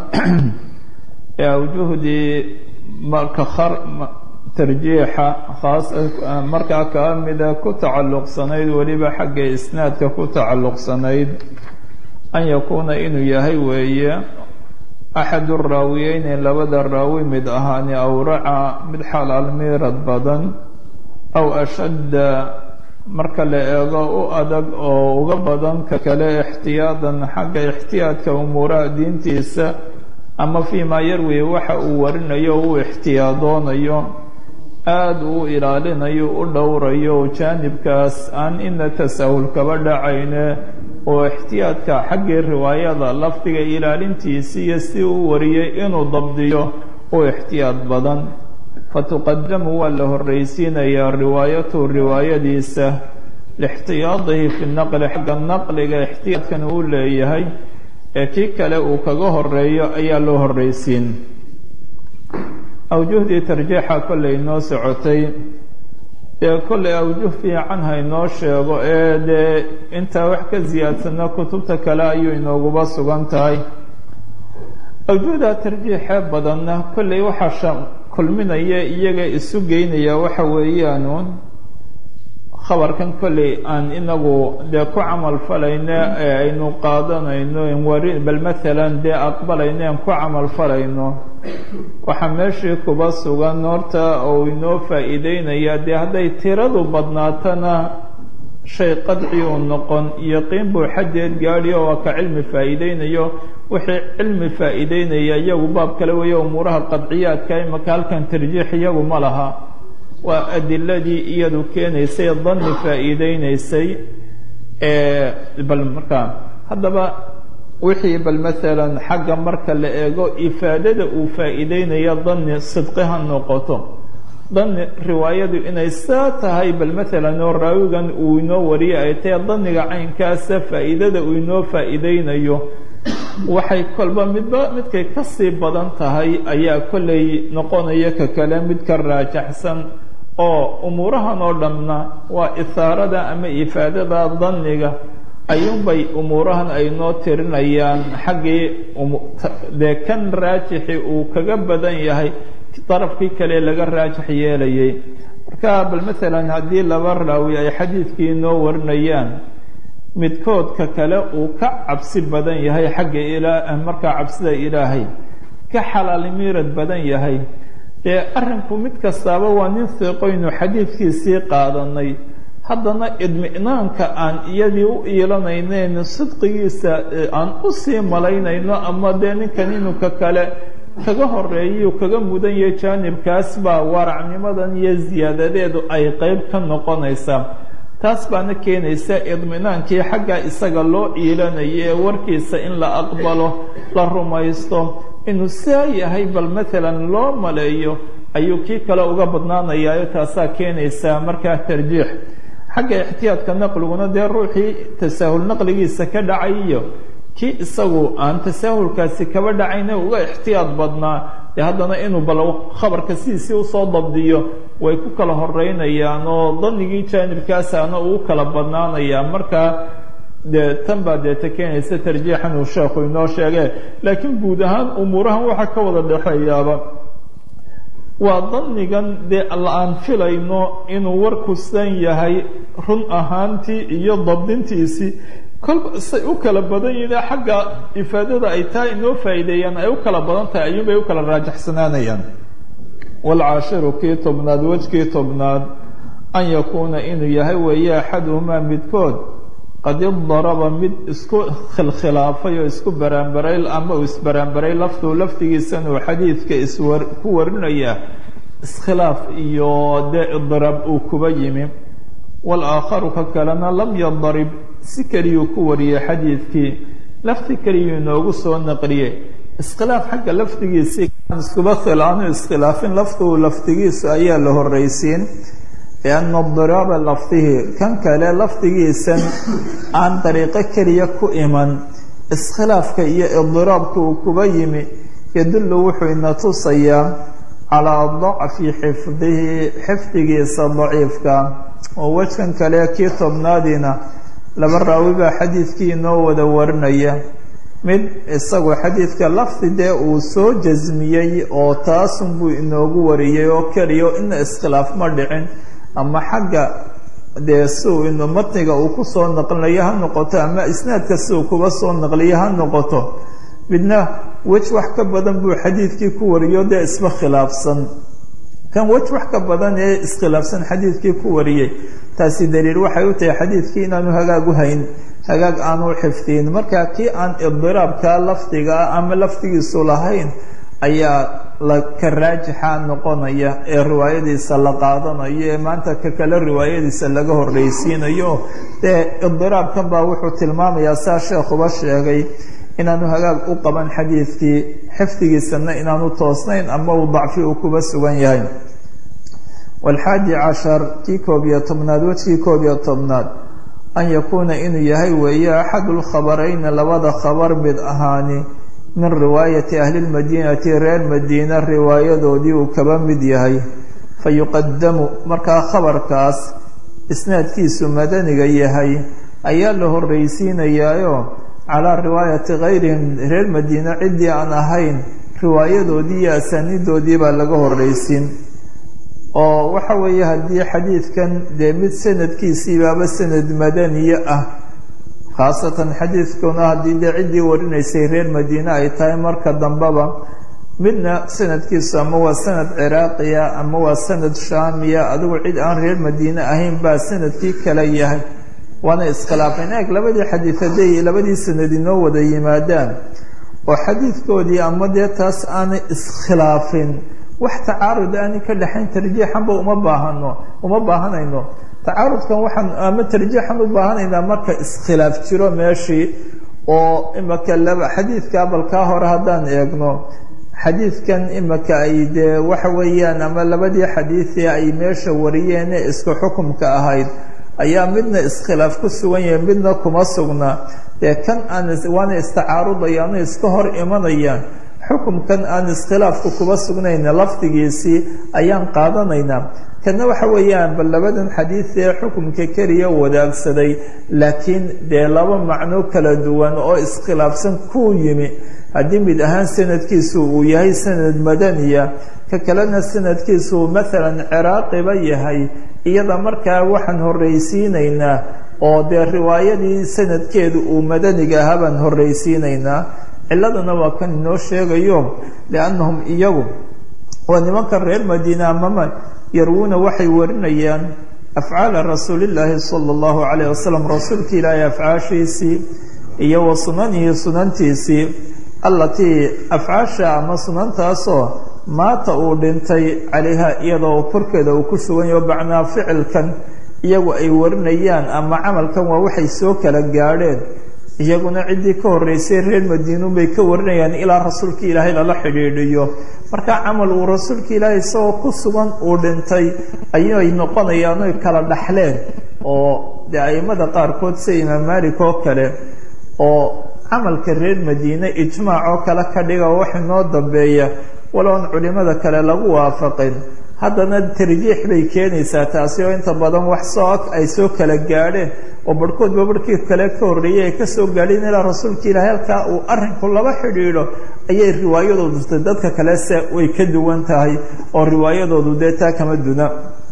ee awjuhdii marka tarjiixa khaas markaa kaa mida ku tacalluqsanayd weliba xagga isnaadka ku tacalluqsanayd an yakuuna inuu yahay weeye axadu raawiyeyni labada raawi mid ahaani awraca mid xalaal miirad badan aw ashadda marka la eego u adag oo uga badan ka kale ixtiyaadan xagga ixtiyaadka umuuraha diintiisa ama fii maa yarwi waxa uu warinayo uu ixtiyaadoonayo aada uu ilaalinayo u dhowrayo jaanibkaas aan ina tasahul kaba dhacayne oo ixtiyaadka xaggii riwaayada lafdiga ilaalintiisiiyo si uu wariyey inuu dabdiyo u ixtiyaad badan fatuqadamu waa la horreysiinayaa riwaayatu riwaayadiisa lixtiyaadihi fi naqli xagga naqliga ixtiyaadkan uu leeyahay ee kii kale uu kaga horeeyo ayaa loo horreysiin awjuhdii tarjiixa kollay noo socotay dee kollay awjuh fiican haynoo sheego ee dee intaa wax ka siyaadsana kutubta kale ayuu inooguba sugan tahay awjuhda tarjiixee badanna kollay waxaa kulminaya iyaga isu geynaya waxa weeyaanuun khabarkan kolley aan inagu dee ku camal falayno ee aynu qaadanayno wari bal maalan dee aqbalayno aan ku camal falayno waxaa meeshii kuba sugan horta oo inoo faa'iideynaya dee hadday tiradu badnaatana shay qadci uu noqon yaqiin buu xaddeed gaadhi oo waa ka cilmi faa'iideynayo wixii cilmi faa'iideynaya iyagu baab kale weeye umuuraha qadciyaadka imaka halkan tarjiix iyagu ma laha waa adiladii iyadu keenaysay danni faa'iideynaysay bal markaa haddaba wixii bal maalan xagga marka la eego ifaadada uu faa'iideynaya danni sidqi ha noqoto danni riwaayadu inay saa tahay bal maalan oo raawigan uu inoo wariyay ay tahay danniga caynkaasa faa'iidada uu inoo faa'iideynayo waxay kolba midba midkay kasii badan tahay ayaa kollay noqonaya ka kale mid ka raajaxsan oo umuurahan oo dhanna waa ihaarada ama ifaadada danniga ayuunbay umuurahan ay noo tirinayaan xaggii dee kan raajixi uu kaga badan yahay darafkii kale laga raajax yeelayay marka bal maalan haddii laba raawi ay xadiidkii noo warinayaan midkoodka kale uu ka cabsi badan yahay xagga ilaa markaa cabsida ilaahay ka xalaal miirad badan yahay dee arrinku mid kastaaba waa nin siiqoynu xadiidkiisii qaadanay haddana idminaanka aan iyadii u iilanayneyn sidqigiisa aan usii malaynayno ama dee ninkan inuka kale kaga horeeyu kaga mudan yahay jaanibkaas baa waracnimadan iyo siyaadadeedu ay qeyb ka noqonaysaa taas baana keenaysa idminaankii xagga isaga loo iilanayo ee warkiisa in la aqbalo la rumaysto inuu saa yahay bal maalan loo maleeyo ayuu kii kale uga badnaanayaayo taasaa keenaysaa markaa tarjiix xagga ixtiyaadka naqliguna dee ruuxii tasaahul naqligiisa ka dhacay iyo kii isagu aan tasaahulkaasi kaba dhacayna uga ixtiyaad badnaa dee haddana inuu bal khabarka sidiisii usoo dabdiyo way ku kala horeynayaan oo danigii jaanibkaasaana uu kala badnaanayaa markaa dee tan baa deeta keenaysa tarjiixan uu sheekhu inoo sheege laakiin guud ahaan umuurahan waxaa ka wada dhexeeyaaba waa danigan dee aan filayno inuu warku san yahay run ahaantii iyo dabdintiisii kolba say u kala badan yihiin xagga ifaadada ay tahay inoo faa'iideeyaan ay u kala badan tahay ayuunbay u kala raajaxsanaanayaan waalcaashiru kii tobnaad wejkii tobnaad an yakuuna inuu yahay weeye axaduhumaa midkood qad idaraba mid isku khilkhilaafay oo isku baraanbaray ama uu isbaraanbaray laftuu laftigiisan uu xadiidka iswar ku warinaya iskhilaaf iyo dee idraab uu kuba yimi walaakharu ka kalena lam yadarib si keliyuu ku wariyey xadiidkii lafti keliyuu inoogu soo naqliyey iskhilaaf xagga laftigiisii iskuba khilaanu iskhilaafin laftuu laftigiisu ayaa la horreysiin lianna diraaba lafdihi kan kale lafdigiisan aan dariiqo keliya ku iman iskhilaafka iyo idiraabka uu kuba yimi yadullu wuxuu ina tusayaa calaa dacfi xifdihi xifdigiisa daciifka oo wejkan kale kii tobnaadiina laba raawi baa xadiidkii inoo wada warinaya mid isagu xadiidka lafdi dee uu soo jasmiyey oo taasunbuu inoogu wariyey oo keliya ina iskhilaaf ma dhicin ama xagga dee siuu inu matniga uu kusoo naqliyo ha noqoto ama isnaadka si uu kuba soo naqliyo ha noqoto midna wej wax ka badan buu xadiidkii ku wariyo dee isba khilaafsan kan wej wax ka badan ee iskhilaafsan xadiidkii ku wariyey taasi daliil waxay u tahay xadiidkii inaanu hagaag u hayn hagaag aanu xifdiyin marka kii aan idiraabka lafdiga ah ama lafdigiisu lahayn ayaa la ka raajixa noqonaya ee riwaayadiisa la qaadanayo ee maanta ka kale riwaayadiisa laga horreysiinayo dee idiraabkan baa wuxuu tilmaamayaa saa sheekhuba sheegay inaanu hagaag u qaban xadiidkii xifdigiisana inaanu toosnayn ama uu dacfi uu kuba sugan yahay walxaadi cashar kii koob iyo tobnaad wejkii koob iyo tobnaad an yakuuna inuu yahay weeye axadu lkhabarayni labada khabar mid ahaani min riwaayati ahli lmadiinati reer madiina riwaayadoodii uu kaba mid yahay fayuqadamu markaa khabarkaas isnaadkiisu madaniga yahay ayaa la horreysiinayaayo calaa riwaayati kayrihim reer madiina ciddii aan ahayn riwaayadoodii iyo asaaniidoodii baa laga horreysiin oo waxa weeye haddii xadiidkan dee mid sanadkiisiibaaba sanad madaniye ah khaasatan xadiidkuna haddii dee ciddii warinaysay reer madiine ay tahay marka dambeba midna sanadkiisu ama waa sanad ciraaqiya ama waa sanad shaamiya adigu cid aan reer madiine ahayn baa sanadkii kale yahay waana iskhilaafeen eeg labadii xadiid hadday labadii sanad inoo wada yimaadaan oo xadiidkoodii ama dee taas aanay iskhilaafin wax tacaarud aanay ka dhexayn tarjiixanba uma baahano uma baahanayno tacaarudkan waxaan ama tarjiixan u baahanaynaa marka iskhilaaf jiro meeshii oo imaka laba xadiidka balkaa hore haddaan eegno xadiidkan imaka ay dee waxa weeyaan ama labadii xadiidii ay meesha wariyeene isku xukumka ahayd ayaa midna iskhilaaf ku sugan yahay midna kuma sugna dee kan aan waana istacaarudayaan iska hor imanayaan xukumkan aan iskhilaafku kuba sugnayna lafdigiisii ayaan qaadanaynaa kana waxa weeyaan bal labadan xadiid ee xukumka keliya wadaagsaday laakiin dee laba macno kala duwan oo iskhilaafsan kuu yimi haddii mid ahaan sanadkiisu uu yahay sanad madaniya ka kalena sanadkiisu maalan ciraaqiba yahay iyada markaa waxaan horreysiinaynaa oo dee riwaayadii sanadkeedu uu madaniga ahaa baan horreysiinaynaa ciladuna waa kan inoo sheegayo liannahum iyagu waa nimanka reer madiina amama yarwuuna waxay warinayaan afcaala rasuulillaahi sala allahu calayh wasalam rasuulka ilaahay afcaashiisii iyo wa sunanihi sunantiisii allatii afcaasha ama sunantaasoo maata uu dhintay calayha iyadoo korkeeda uu ku sugan yaho bacnaa ficilkan iyagu ay warinayaan ama camalkan waa waxay soo kala gaadheen iyaguna ciddii ka horreysay reer madiinuun bay ka warinayaan ilaa rasuulka ilaahay lala xidhiidhiyo marka camal uu rasuulka ilaahay isagoo ku sugan uu dhintay ayay noqonayaan oy kala dhaxleen oo dee aimada qaarkood sida imaam malik oo kale oo camalka reer madiine ijmaac oo kale ka dhiga oo wax inoo dambeeya waloon culimada kale lagu waafaqin haddana tarjiix bay keenaysaa taasi oo inta badan wax soo ay soo kala gaadheen oo barhkoodba barhkii kale ka horreeyay ay kasoo gaadheen ilaa rasuulka ilaahay halkaa uu arrinku laba xidhiidho ayay riwaayadoodu ta dadka kalese way ka duwan tahay oo riwaayadoodu dee taa kama duna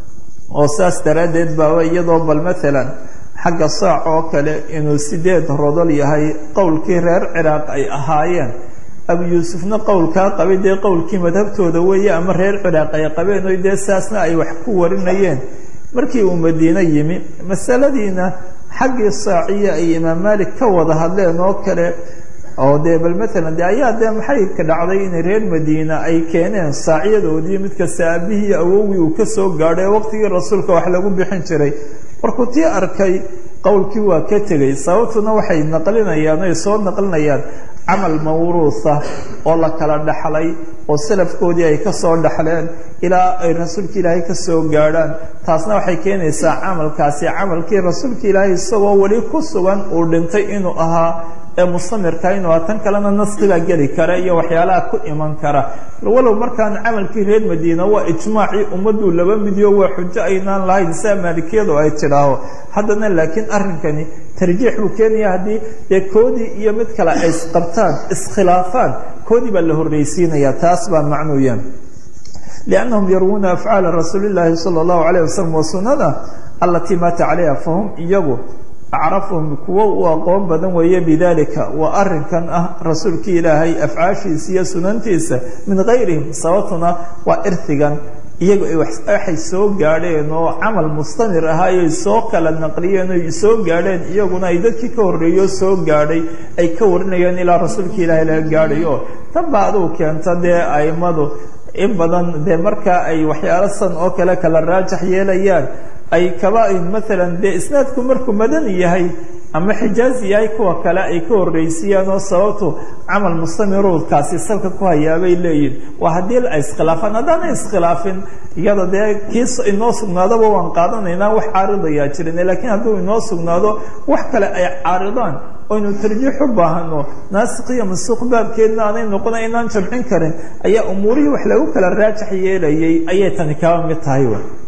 oo saas daraaddeed baaba iyadoo bal maalan xagga saac oo kale inuu sideed rodol yahay qowlkii reer ciraaq ay ahaayeen abu yuusufna qowlkaa qabay dee qowlkii madhabtooda weeye ama reer ciraaq ay qabeen o dee saasna ay wax ku warinayeen markii uu madiine yimi masaladiina xaggii saaciya ay imaam maalik ka wada hadleen oo kale oo dee bal maalan de ayaa dee maxay ka dhacday inay reer madiina ay keeneen saacyadoodii mid kasta aabihii awowgii uu kasoo gaadhay waqtigii rasuulka wax lagu bixin jiray markuu tii arkay qowlkii waa ka tegay sababtuna waxay naqlinayaan oy soo naqlinayaan camal mawruuha oo la kala dhaxlay oo salafkoodii ay kasoo dhaxleen ilaa ay rasuulka ilaahay kasoo gaadhaan taasna waxay keenaysaa camalkaasi camalkii rasuulka ilaahay isagoo weli ku sugan uu dhintay inuu ahaa ee mustamirka inuu ahaa tan kalena naskibaa geli kara iyo waxyaalaha ku iman kara walow markaan camalkii reer madiina waa ijmaacii ummaduu laba midiyo waa xujo aynaan lahayn saa maalikiyadu ay tidhaaho haddana laakiin arrinkani tarjiix buu keenaya haddii dee koodii iyo mid kale ay isqabtaan iskhilaafaan koodii baa la horreysiinaya taas baa macnuuya liannahum yarwuuna afcaala rasuuli llaahi sala allahu calayh wasalam wa sunana allatii maata calayha fahum iyagu acrafuhum kuwo u aqoon badan weeye bidalika waa arrinkan ah rasuulkii ilaahay afcaashiisa iyo sunantiisa min gayrihim sababtuna waa irtigan iyagu ay waxay soo gaadheen oo camal mustamir ahaa ayay soo kala naqliyeen oy soo gaadheen iyaguna ay dadkii ka horreeyo soo gaadhay ay ka warinayeen ilaa rasuulka ilaahay laga gaadhayo tan baa aduu keenta dee aimadu in badan dee markaa ay waxyaalo san oo kale kala raajax yeelayaan ay kaba maalan dee isnaadku markuu madani yahay ama xijaazi yahay kuwa kale ay ka horreysiiyaan oo sababtu camal mustamiruudkaasi salka ku hayaabay leeyihin waa haddii ay iskhilaafaan haddaana iskhilaafin iyada dee kiis inoo sugnaadaba waan qaadanaynaa wax caaridayaa jirin laakiin hadduu inoo sugnaado wax kale ay caaridaan oynu tarjiix u baahano naasik iyo masuuq baabkeedna aanay noqona inaan jamcin karin ayaa umuurihii wax lagu kala raajax yeelayay ayay tani kaba mid tahay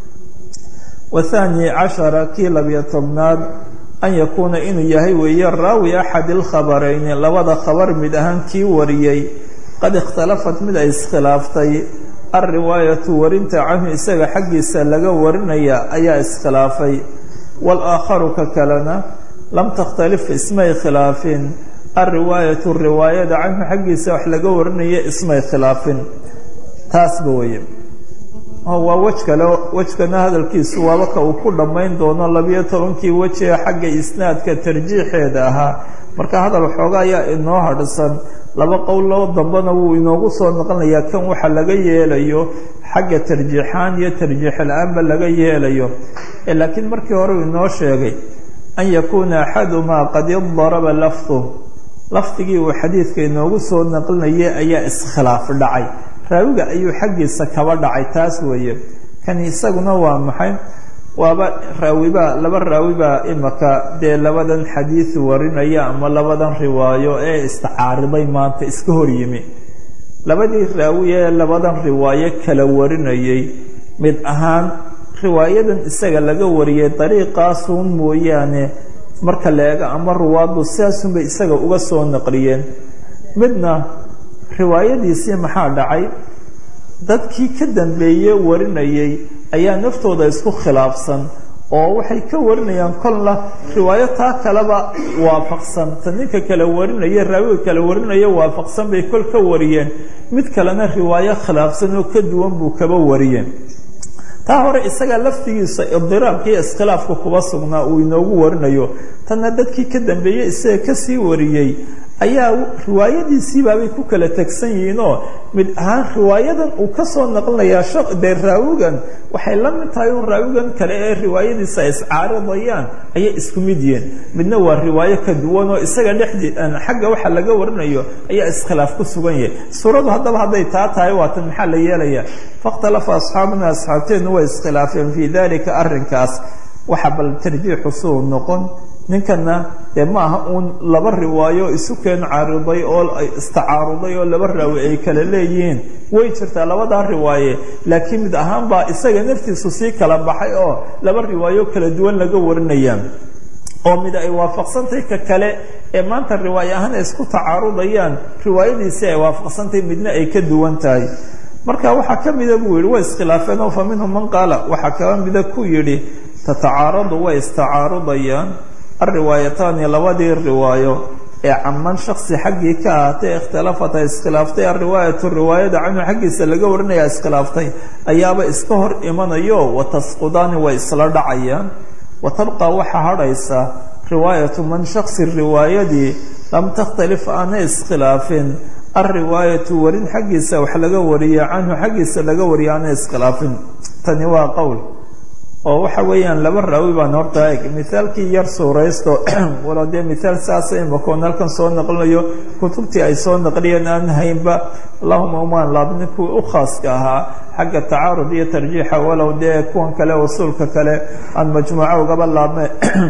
wathani cashara kii labiyo tobnaad an yakuuna inuu yahay weeye raawi axad ilkhabarayni labada khabar mid ahaan kii wariyey qad ikhtalafat mid ay iskhilaaftay alriwaayatu warinta canhu isaga xaggiisa laga warinaya ayaa iskhilaafay waalaakharu ka kalena lam takhtalif ismay khilaafin alriwaayatu riwaayada canhu xaggiisa wax laga warinaya ismay khilaafin taasba weye waa wej kale wejkana hadalkiisu waaba ka uu ku dhammayn doono labiyo tobankii wejiga xagga isnaadka tarjiixeeda ahaa marka hadal xooga ayaa inoo hadhsan laba qowloo dambena wuu inoogu soo noqonayaa kan waxa laga yeelayo xagga tarjiixaan iyo tarjiix la-aanba laga yeelayo laakiin markii hore uu inoo sheegay an yakuuna axadumaa qad idaraba lafdu lafdigii uu xadiidka inoogu soo naqlinayay ayaa iskhilaaf dhacay raawiga ayuu xaggiisa kaba dhacay taas weeye kan isaguna waa maxay waaba raawibaa laba raawibaa imaka dee labadan xadiid warinaya ama labadan riwaayo ee istacaariday maanta iska hor yimi labadii raawi ee labadan riwaayo kala warinayay mid ahaan riwaayadan isaga laga wariyay dariiqaasuun mooyaane marka la eego ama ruwaadu sidaasunbay isaga uga soo naqliyeen midna riwaayadiisii maxaa dhacay dadkii ka dambeeye warinayay ayaa naftooda isku khilaafsan oo waxay ka warinayaan kolna riwaayo taa kaleba waafaqsan ta ninka kale warinaya raawiga kale warinaya waafaqsan bay kol ka wariyeen mid kalena riwaayo khilaafsan oo ka duwan buu kaba wariyeen taa hore isaga laftigiisa idiraabka iyo iskhilaafka kuba sugnaa uu inoogu warinayo tanna dadkii ka dambeeyey isaga kasii wariyey ayaa riwaayadiisiibaabay ku kala tegsan yihiinoo mid ahaan riwaayadan uu kasoo naqlinayaa dee raawigan waxay la mid tahay un raawigan kale ee riwaayadiisa ay iscaaridayaan ayay isku mid yihiin midna waa riwaayo ka duwan oo isaga dhexdii xagga waxa laga warinayo ayaa iskhilaaf ku sugan yahay suuradu haddaba hadday taa tahay waatan maxaa la yeelaya fakhtalafa asxaabuna asxaabteennu way iskhilaafeen fii dalika arrinkaas waxa bal tarjiixu suu noqon ninkana dee ma aha uun laba riwaayo isu keen caariday oo istacaaruday oo laba raawi ay kala leeyihiin way jirtaa labadaa riwaaye laakiin mid ahaan baa isaga naftiisu sii kala baxay oo laba riwaayo kala duwan laga warinaya oo mid ay waafaqsantahay ka kale ee maanta riwaayo ahaan ay isku tacaarudayaan riwaayadiisii ay waafaqsantahay midna ay ka duwan tahay marka waxaa ka mida buu yihi way iskhilaafeen oo fa minhum man qaala waxaa kaba mida ku yidhi tatacaaradu way istacaarudayaan alriwaayataani labadii riwaayo ee caman shaksi xaggii ka ahaatay ikhtilafat ay iskhilaaftay alriwaayatu riwaayada canhu xaggiisa laga warinaya iskhilaaftay ayaaba iska hor imanayo watasqudaani way isla dhacayaan wa tabqa waxaa hadhaysa riwaayatu man shaksi riwaayadii lam takhtalif aanay iskhilaafin alriwaayatu warin xaggiisa wax laga wariya canhu xaggiisa laga wariya aanay iskhilaafin tani waa qowl oo waxa weeyaan laba raawi baan horta eg mithaalkii yar suuraysto walo dee mithaal saasa imakoon halkan soo naqlinayo kutubtii ay soo naqliyeen aan haynba allahuma umaan laabnin kuwii u khaaska ahaa xagga tacaarud iyo tarjiixa walow dee kuwan kale usuulka kale aan majmuuco ugaba laabme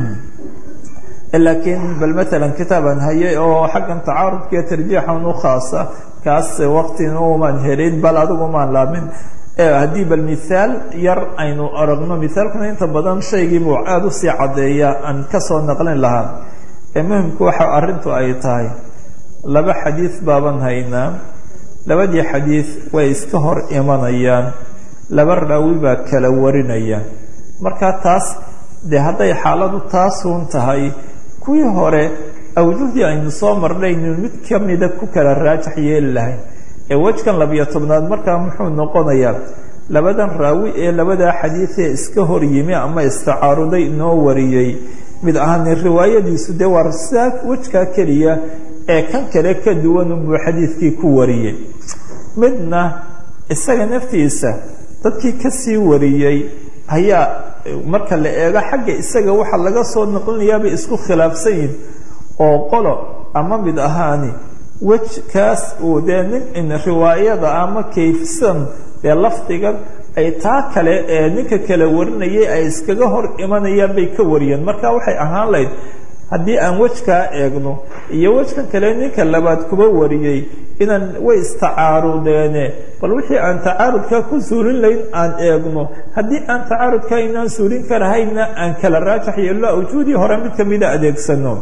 laakiin bal matalan kitaabaan hayay oo xaggan tacaarudka iyo tarjiixan u khaasa kaas waqtin umaan helin bal adigumaan laabmin haddii bal mithaal yar aynu aragno mithaalkuna inta badan shaygii buu aada usii caddeeya aan kasoo naqlin lahaa ee muhimku waxa arrintu ay tahay laba xadiid baaban haynaa labadii xadiid way iska hor imanayaan laba raawi baa kala warinaya marka taas dee hadday xaaladu taasuun tahay kuwii hore awjuhdii aynu soo marnaynu mid kamida ku kala raajax yeeli lahayn ee wejkan labiyo tobnaad markaa muxuu noqonayaa labadan raawi ee labadaa xadiidee iska hor yimi ama istacaaruday inoo wariyey mid ahaani riwaayadiisu dee waa sidaa wejkaa keliya ee kan kale ka duwan unbuu xadiidkii ku wariyey midna isaga naftiisa dadkii kasii wariyey ayaa marka la eego xagga isaga waxa laga soo naqlinayaabay isku khilaafsan yihin oo qolo ama mid ahaani wejkaas uu dee nin riwaayada ama kayfsan dee lafdigan ay taa kale ee ninka kale warinayay ay iskaga hor imanayaan bay ka wariyeen marka waxay ahaan lahayd haddii aan wejkaa eegno iyo wejkan kale ninka labaad kuba wariyey inaan way istacaarudeene bal wixii aan tacaarudkaa ku suulin layn aan eegno haddii aan tacaarudkaa inaan suulin karahayna aan kala raajax yeelno awjuudii hore mid kamida adeegsano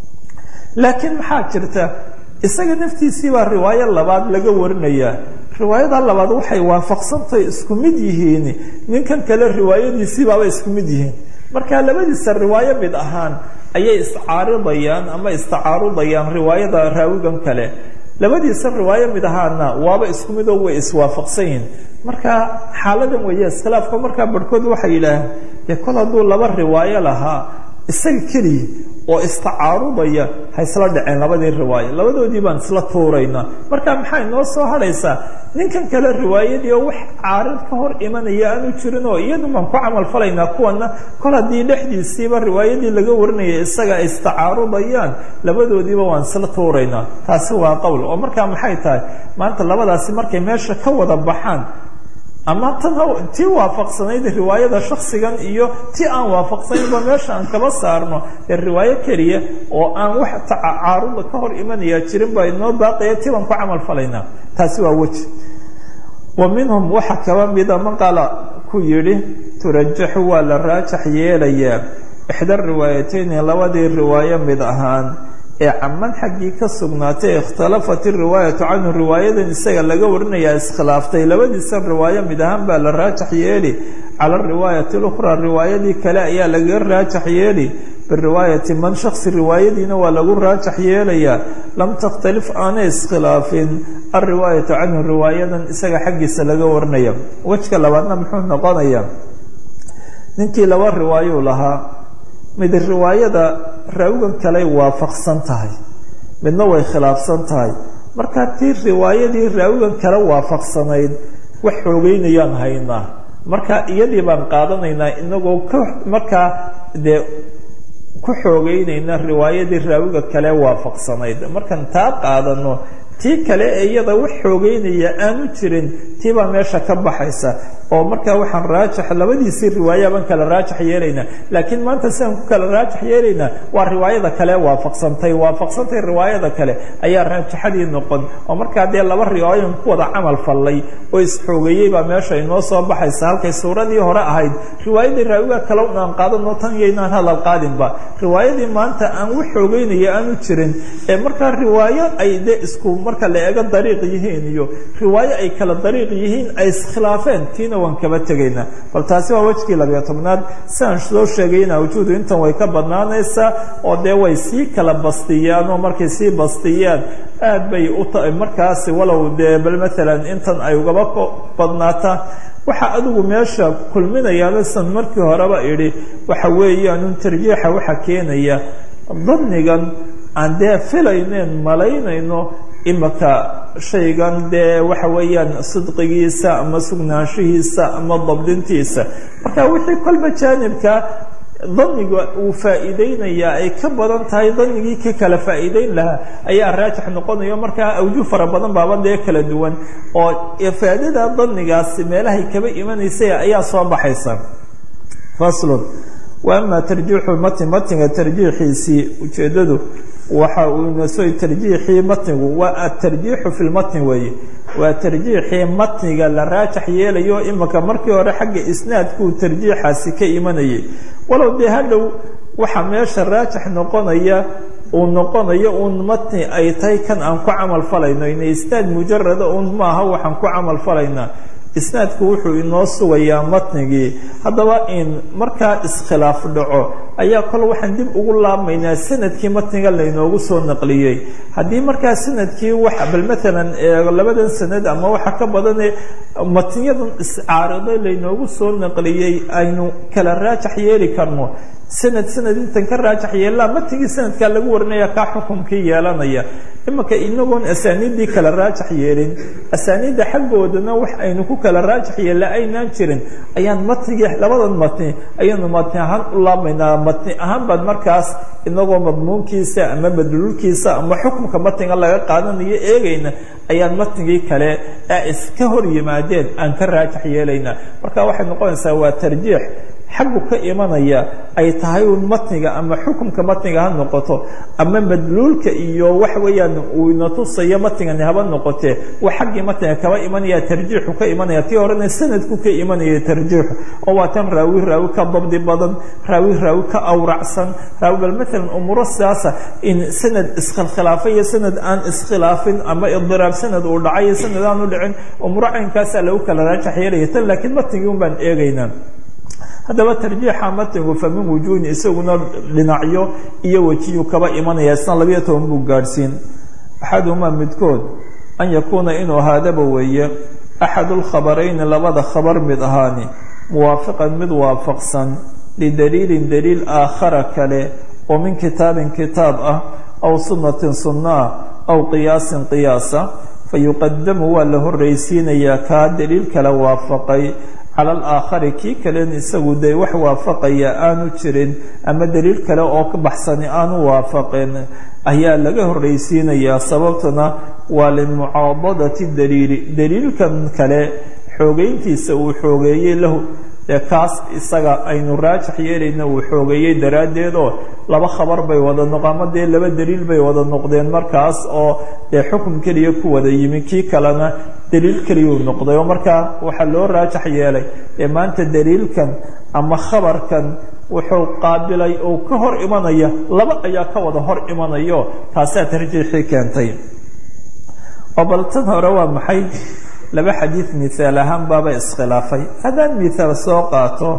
laakiin maxaa jirta isaga naftiisii baa riwaayo labaad laga warinayaa riwaayada labaad waxay waafaqsantahay isku mid yihiin ninkan kale riwaayadiisiibaaba isku mid yihiin marka labadiisa riwaayo mid ahaan ayay iscaaridayaan ama istacaarudayaan riwaayada raawigan kale labadiisa riwaayo mid ahaana waaba isku midoo way iswaafaqsan yihiin marka xaaladan weeye iskhilaafka markaa barhkood waxay yidhaaheen dee kol hadduu laba riwaayo lahaa isaga keliya oo istacaarudaya ha isla dhaceen labadii riwaayo labadoodii baan isla tuuraynaa marka maxay noo soo hadhaysaa ninkan kale riwaayadii oo wax caarid ka hor imanaya aanu jirin oo iyadu baan ku camal falaynaa kuwana kol haddii dhexdiisiiba riwaayadii laga warinaya isaga ay istacaarudayaan labadoodiiba waan isla tuuraynaa taasi waa qowl oo markaa maxay tahay maanta labadaasi markay meesha ka wada baxaan ama tan tii waafaqsanayd riwaayada shaksigan iyo ti aan waafaqsanaynba meesha aan kaba saarno ee riwaayo keliya oo aan wax tacaaruda ka hor imanaya jirin baa inoo baaqaya ti baan ku camal falaynaa taasi waa weji wa minhum waxa kaba mida maqala ku yidhi turajaxu waa la raajax yeelayaa ixda riwaayateyni labadii riwaayo mid ahaan ee caman xaggii ka sugnaatay ikhtalafat iriwaayatu canhu riwaayadan isaga laga warinayaa iskhilaaftay labadiisan riwaayo mid ahaan baa la raajax yeeli cala ariwaayati اlukhraa riwaayadii kale ayaa lagaga raajax yeeli biriwaayati man shaksi riwaayadiina waa lagu raajax yeelayaa lam takhtalif aanay iskhilaafin alriwaayatu canhu riwaayadan isaga xaggiisa laga warinaya wejka labaadna muxuu noqonayaa ninkii laba riwaayuu lahaa mid riwaayada raawigan kaley waafaqsan tahay midna way khilaafsan tahay markaa tii riwaayadii raawigan kale waafaqsanayd wax xoogeynayaan haynaa marka iyadii baan qaadanaynaa inagoo ka markaa dee ku xoogeynayna riwaayadii raawiga kale waafaqsanayd markaan taa qaadano tii kale ee iyada wax xoogeynaya aanu jirin tii baa meesha ka baxaysa oo markaa waxaan raajax labadiisii riwaaya baan kala raajax yeelaynaa laakiin maanta sidaan ku kala raajax yeelaynaa waa riwaayada kale waafaqsantay waafaqsantay riwaayada kale ayaa raajaxadii noqon oo markaa dee laba riwaayan ku wada camal fallay oo isxoogeeyey baa meesha inoo soo baxaysa halkay suuradii hore ahayd riwaayadii raawiga kale un aan qaadano tan yaynaan hadal qaadinba riwaayadii maanta aan wax xoogeynaya aanu jirin ee markaa riwaayo ay dee isku marka la eego dariiq yihiin iyo riwaayo ay kala dariiq yihiin ay iskhilaafeen tiina waan kaba tegaynaa bal taasi waa wejkii labiyo tobnaad siaan soo sheegayna wujuudu intan way ka badnaanaysaa oo dee way sii kala bastiyaan oo markay sii bastiyaan aad bay u tahay markaasi walow dee bal maalan intan ay ugaba badnaataan waxaa adigu meesha kulminayaano san markii horeba idhi waxa weeyaanun tarjiixa waxa keenaya danigan aan dee filayneen malaynayno imaka shaygan dee waxa weeyaan sidqigiisa ama sugnaanshihiisa ama dabdintiisa marka wixii kolba jaanibka daniga uu faa'iideynayaa ay ka badan tahay danigii ka kala faa'iideyn lahaa ayaa raajix noqonayo markaa awjuh fara badan baaba dee kala duwan oo ifaadada danigaasi meelahay kaba imanaysay ayaa soo baxaysa faslun wa ama tarjiixu matn matniga tarjiixiisii ujeeddadu waxa uu inasoy tarjiixii matnigu waa atarjiixu fi lmatni weeye waa tarjiixii matniga la raajax yeelayo imika markii hore xagga isnaadkuu tarjiixaasi ka imanayay walow dee hadhow waxa meesha raajax noqonaya uu noqonayo uun matni ay tahay kan aan ku camal falayno ina isnaad mujarada uun maaha waxaan ku camal falaynaa isnaadku wuxuu inoo sugayaa matnigii haddaba in markaa iskhilaaf dhaco ayaa kol waxaan dib ugu laabmaynaa sanadkii matniga laynoogu soo naqliyey haddii markaa sanadkii wax bal maalan labadan sanad ama waxa ka badane matniyadan iscaariday laynoogu soo naqliyey aynu kala raajax yeeli karno sanad sanad intan ka raajax yeelaa matnigii sanadkaa lagu warinaya kaa xukumkii yeelanaya imanka inagoon asaaniiddii kala raajax yeelin asaaniidda xaggoodana wax aynu ku kala raajax yeella aynaan jirin ayaan matnigii labadan matni ayaanu matni ahaan u laabmaynaa matni ahaan baad markaas inagoo madmuunkiisa ama madluulkiisa ama xukumka matniga laga qaadanayo eegayna ayaan matnigii kale ee iska hor yimaadeen aan ka raajax yeelaynaa marka waxay noqonaysaa waa tarjiix xaggu ka imanaya ay tahay un matniga ama xukumka matniga ha noqoto ama madluulka iyo wax weeyaan uu ina tusayo matnigani haba noqotee wa xaggii matniga kaba imanaya tarjiixu ka imanaya tii horena sanadku ka imanaya tarjiixu oo waa tan raawi raawi ka dabdi badan raawi raawi ka awracsan raawi bal maalan umuuro sidaasa in sanad iskhilkhilaafay iyo sanad aan iskhilaafin ama idiraab sanad uu dhacay iyo sanad aan u dhicin umuuro caynkaasaa lagu kala raajax yeelaya tan laakiin matnigii un baan eegaynaa haddaba tarjiixa matnigu fa min wujuhin isaguna dhinacyo iyo wejiyu kaba imanaya isna labiyo toban buu gaadhsiin axaduhumaa midkood an yakuuna inuu ahaadaba weeye axadu lkhabarayni labada khabar mid ahaani muwaafiqan mid waafaqsan lidaliilin daliil aakhara kale oo min kitaabin kitaab ah aw sunnatin sunna ah aw qiyaasin qiyaasa fayuqadamu waa la horreysiinayaa kaa daliil kale waafaqay cala alaakhari kii kalen isagu dee wax waafaqaya aanu jirin ama daliil kale oo ka baxsani aanu waafaqin ayaa laga horreysiinayaa sababtuna waa limucaadadati daliili daliilkan kale xoogeyntiisa uu xoogeeyey lahu dee kaas isaga aynu raajax yeelayna uu xoogeeyey daraaddeed oo laba khabar bay wada noqo ama dee laba daliil bay wada noqdeen markaas oo dee xukun keliya ku wada yimi kii kalena daliil keliyuu noqday oo markaa waxaa loo raajax yeelay ee maanta daliilkan ama khabarkan wuxuu qaabilay oo ka hor imanaya laba ayaa ka wada hor imanayo taasaa tarjiixii keentay oo bal tan hore waa maxay laba xadiid mihaal ahaan baaba iskhilaafay haddaan mihaal soo qaato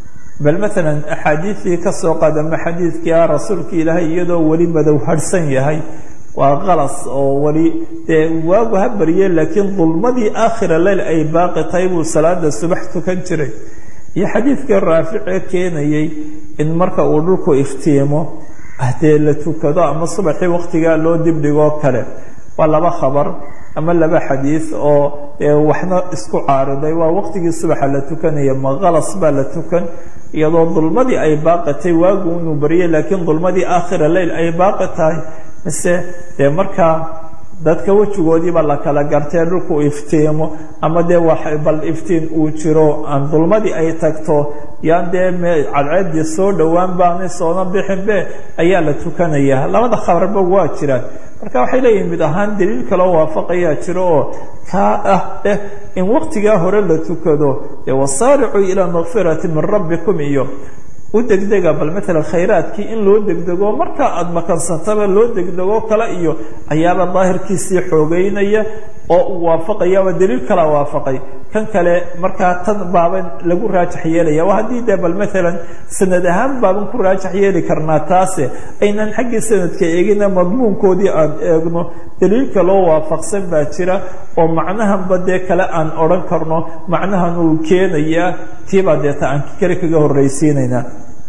bal maalan axaadiidii ka soo qaad ama xadiidkii ah rasuulka ilaahay iyadoo weli madow harhsan yahay waa qalas oo weli dee waagu ha barye laakiin dulmadii aakhira leyl ay baaqi tahay buu salaada subax tukan jiray iyo xadiidkii raafice keenayey in marka uu dhulku iftiimo dee la tukado ama subaxii waktigaa loo dibdhigoo kale waa laba khabar ama laba xadiid oo waxna isku caariday waa waqtigii subaxa la tukanaya ma qalas baa la tukan iyadoo dulmadii ay baaqatay waagu inuu baryay laakiin dulmadii aakhira leyl ay baaqi tahay mise dee markaa dadka wejigoodiiba la kala gartee dhulku iftiimo ama dee bal iftiin uu jiro aan dulmadii ay tagto yaan dee cadceedii soo dhowaan baanay soona bixinbe ayaa la tukanaya labada khabarba waa jiraan marka waxay leeyihin mid ahaan daliil kaloo waafaqayaa jiro oo kaa ah eh in waqtigaa hore la tukado dee wasaaricuu ilaa makfirati min rabbikum iyo u degdega bal maalan khayraadkii in loo degdego markaa aada makansantaba loo degdego kale iyo ayaaba daahirkiisii xoogeynaya oo uu waafaqayaaba daliil kalaa waafaqay kan kale markaa tan baaban lagu raajax yeelaya waa haddii dee bal maalan sanad ahaan baaban ku raajax yeeli karnaa taase aynan xaggii sanadka eegina madmuunkoodii aan eegno daliil kaloo waafaqsan baa jira oo macnahanba dee kale aan odhan karno macnahan uu keenayaa tiibaa deeta aan kale kaga horraysiinaynaa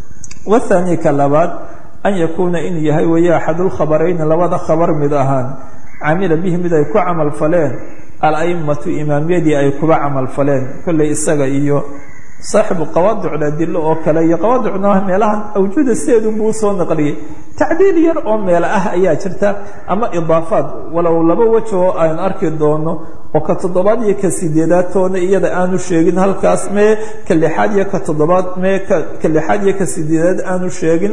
wathani ka labaad an yakuuna inuu yahay weeye axadulkhabarayni labada khabar mid ahaan camila bihi mid ay ku camal faleen alaimatu imaamyadii ay kuba camal faleen kolley isaga iyo saaxibu qawaadicda adilo oo kale iyo qawaadicna meelahan awjuuda sideedunbuu usoo naqliyey tacdiil yar oo meelo ah ayaa jirta ama idaafaad walow laba wej oo aan arki doono oo ka toddobaad iyo ka sideedaad toona iyada aanu sheegin halkaas mee ka lixaad iyo ka toddobaad mee ka lixaad iyo ka sideedaad aanu sheegin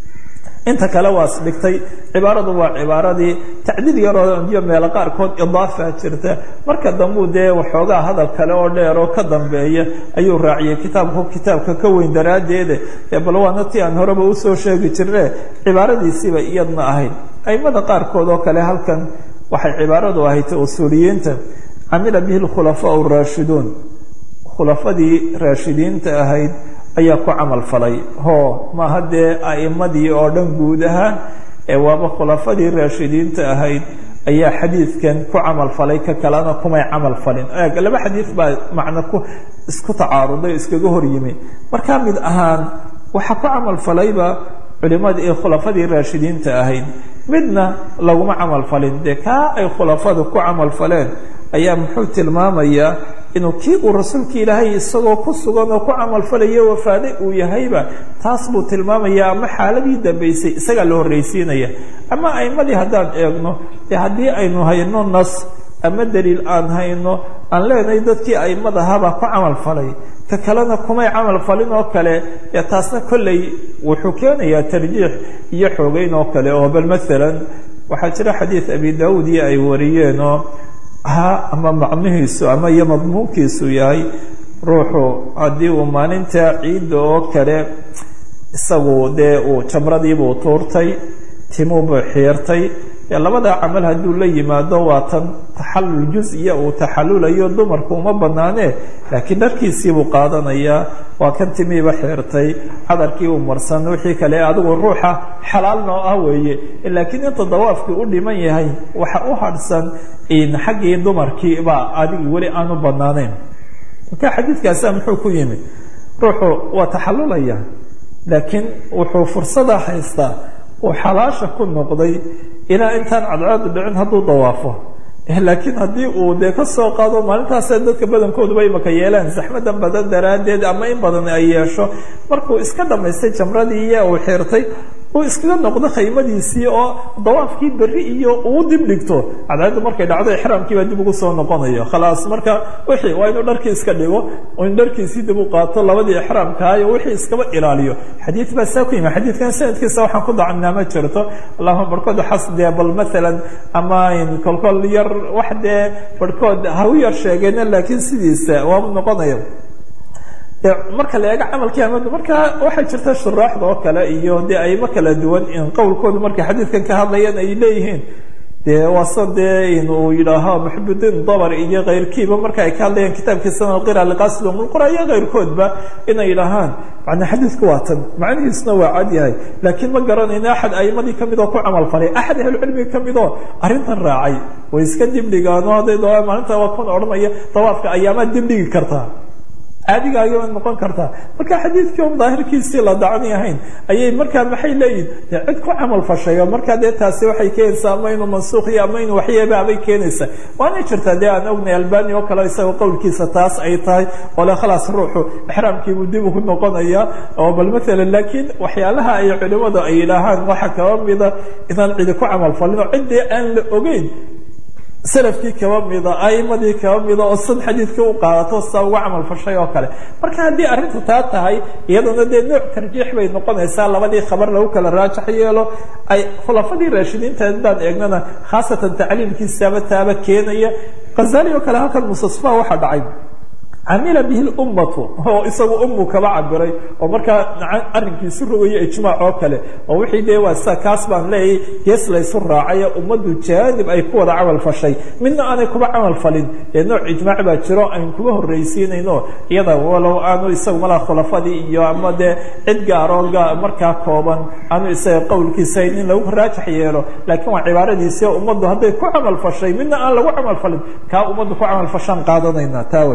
inta kale waas dhigtay cibaaradu waa cibaaradii tacdiil yaroo iyo meelo qaarkood idaafa jirta marka dambuu dee waxoogaa hadal kale oo dheer oo ka dambeeya ayuu raaciyey kitaabku kitaabka ka weyn daraaddeede ee bal waana ti aan horeba usoo sheegi jirne cibaaradiisiiba iyadna ahayd aimada qaarkood oo kale halkan waxay cibaaradu ahayd usuuliyiinta camila bihi lkhulafaa raashiduun khulafadii raashidiinta ahayd ayaa ku camal falay ho maaha dee a'imadii oo dhan guud ahaan ee waaba khulafadii raashidiinta ahayd ayaa xadiidkan ku camal falay ka kalena kumay camal falin eeg laba xadiid baa macno ku isku tacaaruday iskaga hor yimi markaa mid ahaan waxaa ku camal falayba culimadii ee khulafadii raashidiinta ahayd midna laguma camal falin dee kaa ay khulafadu ku camal faleen ayaa muxuu tilmaamayaa inuu kii uu rasuulka ilaahay isagoo ku sugan oo ku camalfalayo wafaade uu yahayba taas buu tilmaamayaa ama xaaladii dambaysay isagaa la horraysiinaya ama aimadii haddaan eegno dee haddii aynu hayno nas ama daliil aan hayno aan leenahay dadkii aimadahabaa ku camal falay ka kalena kumay camal falin oo kale dee taasna kolley wuxuu keenayaa tarjiix iyo xoogeyn oo kale oo bal maalan waxaa jira xadiid abi daawuud iyo ay wariyeen oo ha ama macnihiisu ama iyo madmuunkiisu yahay ruuxu haddii uu maalinta ciidda oo kale isagu dee uu jamradiibuu tuurtay timuubuu xiirtay dee labadaa camal hadduu la yimaado waa tan taxallul jus-iya uu taxallulayo dumarku uma banaanee laakiin dharkiisiibuu qaadanayaa waa kan timiiba xiirtay cadarkii uu marsan wixii kale adigu ruuxa xalaal noo ah weeye laakiin inta dawaafkii u dhiman yahay waxa u hadhsan xaggii dumarkii baa adigi weli aanu banaanayn marka xadiidkaasa muxuu ku yimi ruuxu waa taxallulaya laakiin wuxuu fursada haystaa uu xalaasha ku noqday ilaa intaan cadcaadu dhicin hadduu dawaafo laakiin haddii uu dee ka soo qaado maalintaasa dadka badankooduba imaka yeelaan zaxmadan badan daraaddeed ama in badan ay yeesho markuu iska dhamaystay jamradii iyo uu xirtay uu iskaga noqdo khaymadiisii oo dawaafkii berri iyo uu dib dhigto cadceeddu markay dhacdo ixraamkiibaa dib ugu soo noqonayo khalaas marka wixii waa inuu dharkii iska dhigo in dharkiisii dib u qaato labadii ixraamkaayo wixii iskaba ilaaliyo xadiid baa saa ku yimi xadiidkan sanadkiisa waxaan ku dacnaa ma jirto allahuma barhkood xas dee bal maalan ama kolkol yar wax dee barhkood ha u yar sheegeena laakiin sidiisa waaba noqonaya de marka la eego camalkii amadu marka waxaa jirta shuraaxda oo kale iyo dee aymo kala duwan in qowlkoodu markay xadiidkan ka hadlayaan ay leeyihiin dee waase dee inuu yidhaaho muxibudiin dabar iyo keyrkiiba marka ay ka hadlayaan kitaabkiisa alqira liqasid umulqura iyo keyrkoodba inay yidhaahaan macnaa xadiidku waa tan macnihiisuna waa cad yahay laakiin ma garanayno axad aimadii kamid oo ku camal falay axad ahlucilmiga kamid oo arrintan raacay way iska dibdhigaano hadday doa maalinta waa kun odhanaya dawaafka ayaamaa dibdhigi kartaa caadigaagaba noqon kartaa marka xadiidkii on daahirkiisii la dacni ahayn ayay markaa maxay leeyihin dee cid ku camal fashayo markaa dee taasi waxay keenaysaa ama inuu mansuuq iyo ama inuu waxyeeba abay keenaysaa waana jirtaa dee aan ognay albani oo kale isagoo qowlkiisa taas ay tahay oo le khalaas ruuxu exraamkiibuu dib ugu noqonaya oo bal maalan laakiin waxyaalaha ay culimadu ay yidhaahaan waxa kaba mida inaan cidi ku camal falin oo ciddii aan la ogeyn salafkii kaba mida aimadii kaba mida oo sad xadiidkii u qaadato saa uga camal fashay oo kale marka haddii arrintu taa tahay iyaduna dee nooc tarjiix bay noqonaysaa labadii khabar lagu kala raajax yeelo ay khulafadii raashidiinta haddaan eegnana khaasatan tacliilkiisaaba taaba keenaya khazali oo kale halkan mustasfa waxaa dhacay camila bihi lummatu oo isagu ummu kaba cabiray oo markaa arrinkiisu rogayo ijmaac oo kale oo wixii dee waa sa kaas baan leeyahay gees laysu raacayo ummaddu jaanib ay ku wada camal fashay midna aanay kuba camal falin dee nooc ijmaac baa jiro aynu kuba horraysiinayno iyada walow aanu isagu malaa khulafadii iyo ama dee cid gaaroo markaa kooban aanu isaga qowlkiisa in lagu raajax yeelo laakiin waa cibaaradiisii oo ummaddu hadday ku camal fashay midna aan lagu camal falin kaa ummaddu ku camal fashaan qaadanayna taawe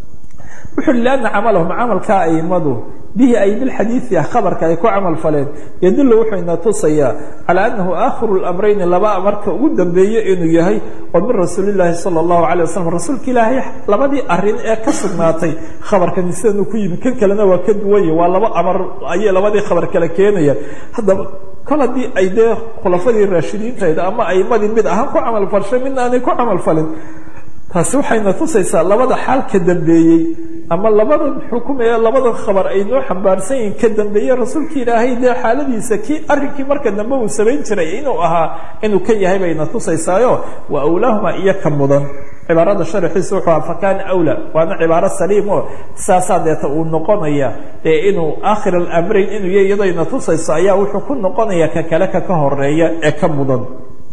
wuxu uhi lianna camalahum camalkaa aimadu bihi ay bilxadiidi ah khabarka ay ku camal faleen yadullu wuxuu ina tusayaa calaa annahu aakhiru lamrayni laba amarka ugu dambeeye inuu yahay oo min rasuulillaahi sala allahu calay wasalam rasuulka ilaahay labadii arrin ee ka sugnaatay khabarkani sidanuu ku yimi kan kalena waa ka duwanye waa laba amar ayay labadii khabar kale keenayaan haddaba kol haddii ay dee khulafadii raashidiintayda ama aimadii mid ahaan ku camal falshay midna aanay ku camal falin taasi waxayna tusaysaa labada xaal ka dambeeyey ama labadan xukum ee labadan khabar ay noo xambaarsan yihiin ka dambeeye rasuulka ilaahay dee xaaladiisa kii arrinkii marka dambe uu samayn jiray inuu ahaa inuu ka yahay bayna tusaysaayo wa awlaahuma iyo ka mudan cibaarada sharxiisa wuxuu aha fakana awla waana cibaaro saliim oo saasaa deeta uu noqonaya dee inuu aakhir alamrayn inuu y iyadayna tusayso ayaa wuxuu ku noqonaya ka kale ka ka horeeya ee ka mudan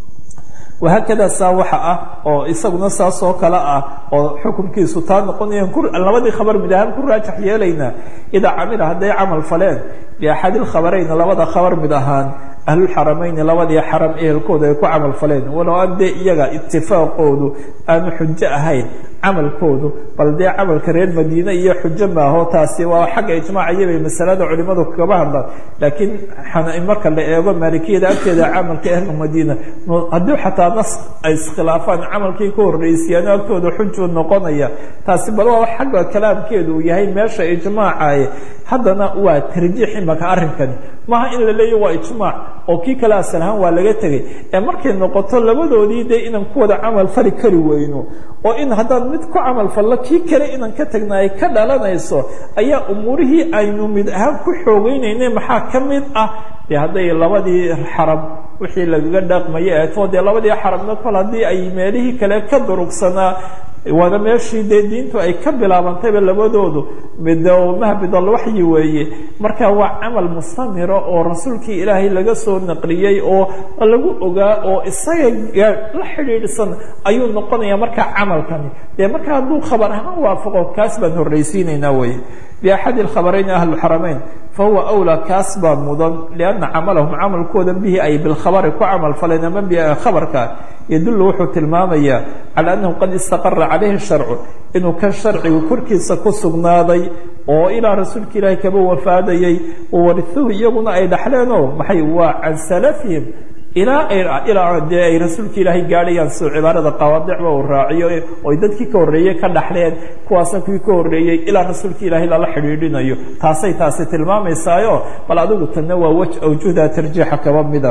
wahaakada saa waxa ah oo isaguna saas oo kale ah oo xukunkiisu taa noqonayaan labadii khabar mid ahaan ku raajax yeelaynaa idaa camila hadday camal faleen biaxadi lkhabarayn labada khabar mid ahaan ahlulxaramayni labadii xaram ehelkooda ay ku camal faleen walow aan dee iyaga itifaaqoodu aanu xujo ahayn camalkoodu bal dee camalka reer madiine iyo xujo maaho taasi waa xagga ijmaaciyabay masalada culimadu kagaba hadlaan laakiin marka la eego maalikiyada agteeda camalka ahlu madiina haddii xataa nas ay iskhilaafaan camalkii ka horreysiyaano agtooda xujuu noqonaya taasi bal waa xagga kalaamkeedu uu yahay meesha ijmaacaye haddana waa tarjiix imaka arrinkani maaha in la leeya waa ijmaac oo kii kale asal ahaan waa laga tegay ee markay noqoto labadoodii dee inaan ku wada camal fali kari weyno oo in haddaan mid ku camal fallo kii kale inaan ka tagna ay ka dhalanayso ayaa umuurihii aynu mid ahaan ku xoogeynayna maxaa ka mid ah dee hadday labadii xaram wixii lagaga dhaqmaya eeto dee labadii xaramna kol haddii ay meelihii kale ka durugsanaa waana meeshii dee diintu ay ka bilaabantayba labadoodu mahbidalwaxyi weeye marka waa camal mustamira oo rasuulkii ilaahay laga soo naqliyey oo lagu ogaa oo isaga la xidhiidhsan ayuu noqonaya markaa camalkani dee marka hadduu khabar ahaan waafaqo kaas baan horraysiinaynaa weye biaxadi lkhabarayn ahluxaramayn fahuwa awlaa kaas baa mudan lianna camalahum camalkooda bihi ay bilkhabari ku camal faleen ama bikhabarka yadullu wuxuu tilmaamayaa cala annahu qad istaqara calayhi sharcu inuu kan sharcigu korkiisa ku sugnaaday oo ilaa rasuulka ilaahi kaba wafaadayey wawarihuhu iyaguna ay dhaxleenoo maxay waa can salafihim ilaa ilaa dee ay rasuulka ilaahay gaadhayaan soo cibaarada qawaadicba uu raaciyo oy dadkii ka horreeyey ka dhaxleen kuwaasna kuwii ka horreeyey ilaa rasuulka ilaahay lala xidhiidhinayo taasay taasi tilmaamaysaayo bal adigu tanna waa wej awjuhda tarjiixa kaba mida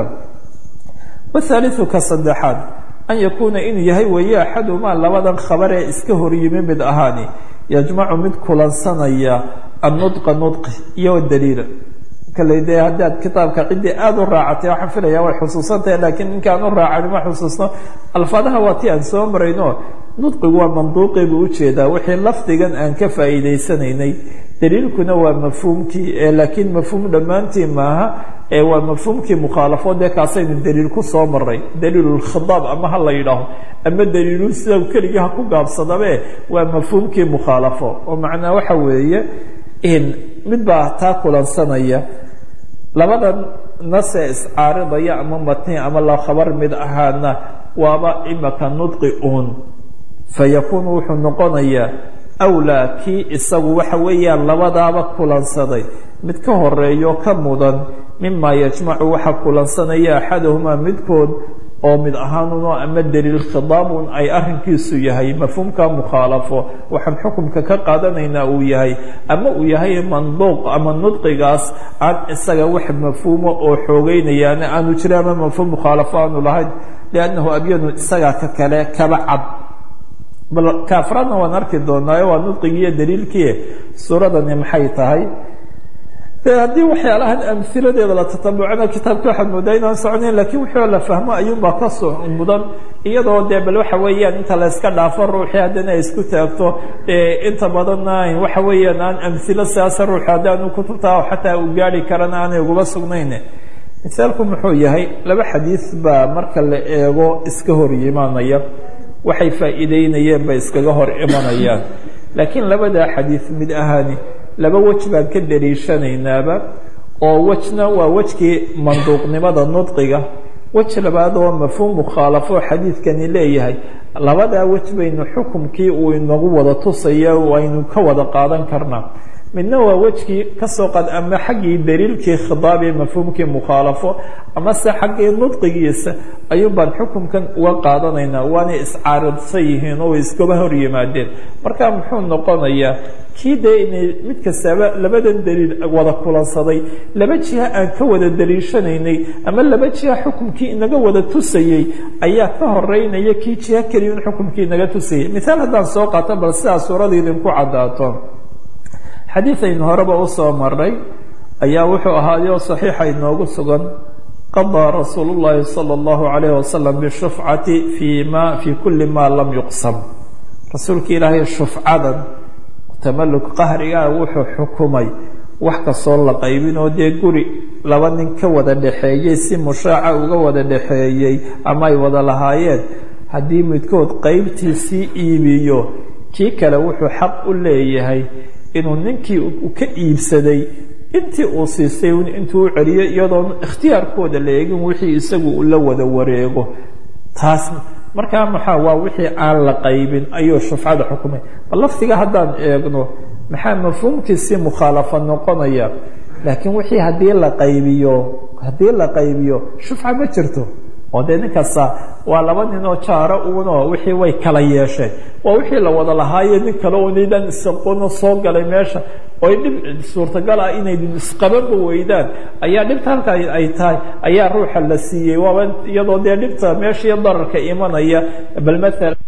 wahaaliu ka saddexaad an yakuuna inuu yahay weeye axadumaa labadan khabar ee iska horyimi mid ahaani yajmacu mid kulansanaya annudqa nudqi iyo daliila kale dee haddaad kitaabka ciddii aada u raacatay waxaan filaya way xusuusantahay laakiin ninkaan u raacani ma xusuusno alfaadaha waa ti aan soo marayno nudqigu waa manduuqii buu ujeedaa wixii lafdigan aan ka faa'iidaysanaynay daliilkuna waa mafhuumkii laakiin mafhuum dhammaantii maaha waa mafhuumkii mukhaalafo dee kaasaynu daliil ku soo maray daliilulkhidaab ama ha la yidhaaho ama daliilu sida keligii ha ku gaabsadabe waa mafhuumkii mukhaalafo oo macnaa waxa weeye mid baa taa kulansanaya labadan nase iscaaridaya ama matni ama la khabar mid ahaana waaba imaka nudqi uun fayakuunu wuxuu noqonayaa awlaa kii isagu waxa weeyaan labadaaba kulansaday mid ka horeeyo ka mudan mimaa yajmacu waxa kulansanaya axadahumaa midkood oo mid ahaanuno ama daliil khidaabun ay arrinkiisu yahay mafhuumka mukhaalafo waxaan xukumka ka qaadanaynaa uu yahay ama uu yahay manduuq ama nudqigaas aan isaga wax mafhuumo oo xoogeynayaana aanu jira ama mafhuum mukhaalafo aanu lahayn liannahu abyanu isagaa ka kale kaba cad bal kaafraadna waan arki doonaayo waa nudqigiiyo daliilkii suuradani maxay tahay haddii waxyaalahan amiladeeda la tatabucana kitaabka waxaad moodaa inaan soconayn lakin wixii la fahmo ayuunbaa ka so mudan iyadoo dee bal waxa weeyaan inta la iska dhaafo ruuxii haddana ay isku taagto inta badanna waxa weeyaan aan amhilo sidaasa ruux haddaanu kutubta xataa u gaari karana aanay ugaba sugnayn misaalku muxuu yahay laba xadiis baa marka la eego iska hor yimaanaya waxay faa'iideynayeen bay iskaga hor imanayaan laakiin labadaa xadiis mid ahaani laba wej baan ka dariishanaynaaba oo wejna waa wejkii manduuqnimada nudqiga wej labaad oo mafhuum mukhaalafo xadiidkani leeyahay labadaa wej baynu xukumkii uu inagu wada tusaya aynu ka wada qaadan karnaa midna waa wejkii kasoo qad ama xaggii daliilkii khidaabi mafhuumkii mukhaalafo ama se xaggii nudqigiisa ayuun baan xukumkan uga qaadanaynaa waanay iscaaridsan yihiin oo iskaba hor yimaadeen marka muxuu noqonayaa kii dee inay mid kastaaba labadan daliil wada kulansaday laba jiha aan ka wada daliishanaynay ama laba jiha xukumkii inaga wada tusayey ayaa ka horeynaya kii jiha keliyun xukumkii inaga tusayay mithaal haddaan soo qaato bal sidaa suuradii idinku caddaato xadiid aynu horeba usoo maray ayaa wuxuu ahaayo saxiixa inoogu sugan qadaa rasuulu llaahi sala allahu calayh wasalam bishufcati fii ma fii kulli maa lam yuqsam rasuulka ilaahay shufcadan tamaluk qahrigaa wuxuu xukumay wax kastoo la qaybin oo dee guri laba nin ka wada dhexeeyey si mushaaca uga wada dhexeeyey ama ay wada lahaayeen haddii midkood qeybtiisii iibiyo kii kale wuxuu xaq u leeyahay inuu ninkii ka iibsaday intii uu siistay intuu u celiyo iyadoon ikhtiyaarkooda la eegin wixii isagu la wada wareego taas markaa maxaa waa wixii aan la qaybin ayuu shufcada xukumay bal lafdiga haddaan eegno maxaa mafhuumkiisii mukhaalafa noqonaya laakiin wixii haddii la qaybiyo haddii la qaybiyo shufca ma jirto oo dee nin kasta waa laba nin oo jaaro uunoo wixii way kala yeesheen waa wixii la wada lahaaye nin kale oo nidan isaqono soo galay meesha oy dhib suurtagal ah inay isqabanba weydaan ayaa dhibta halka ay tahay ayaa ruuxa la siiyey waaba iyadoo dee dhibta meeshii dararka imanaya bal maala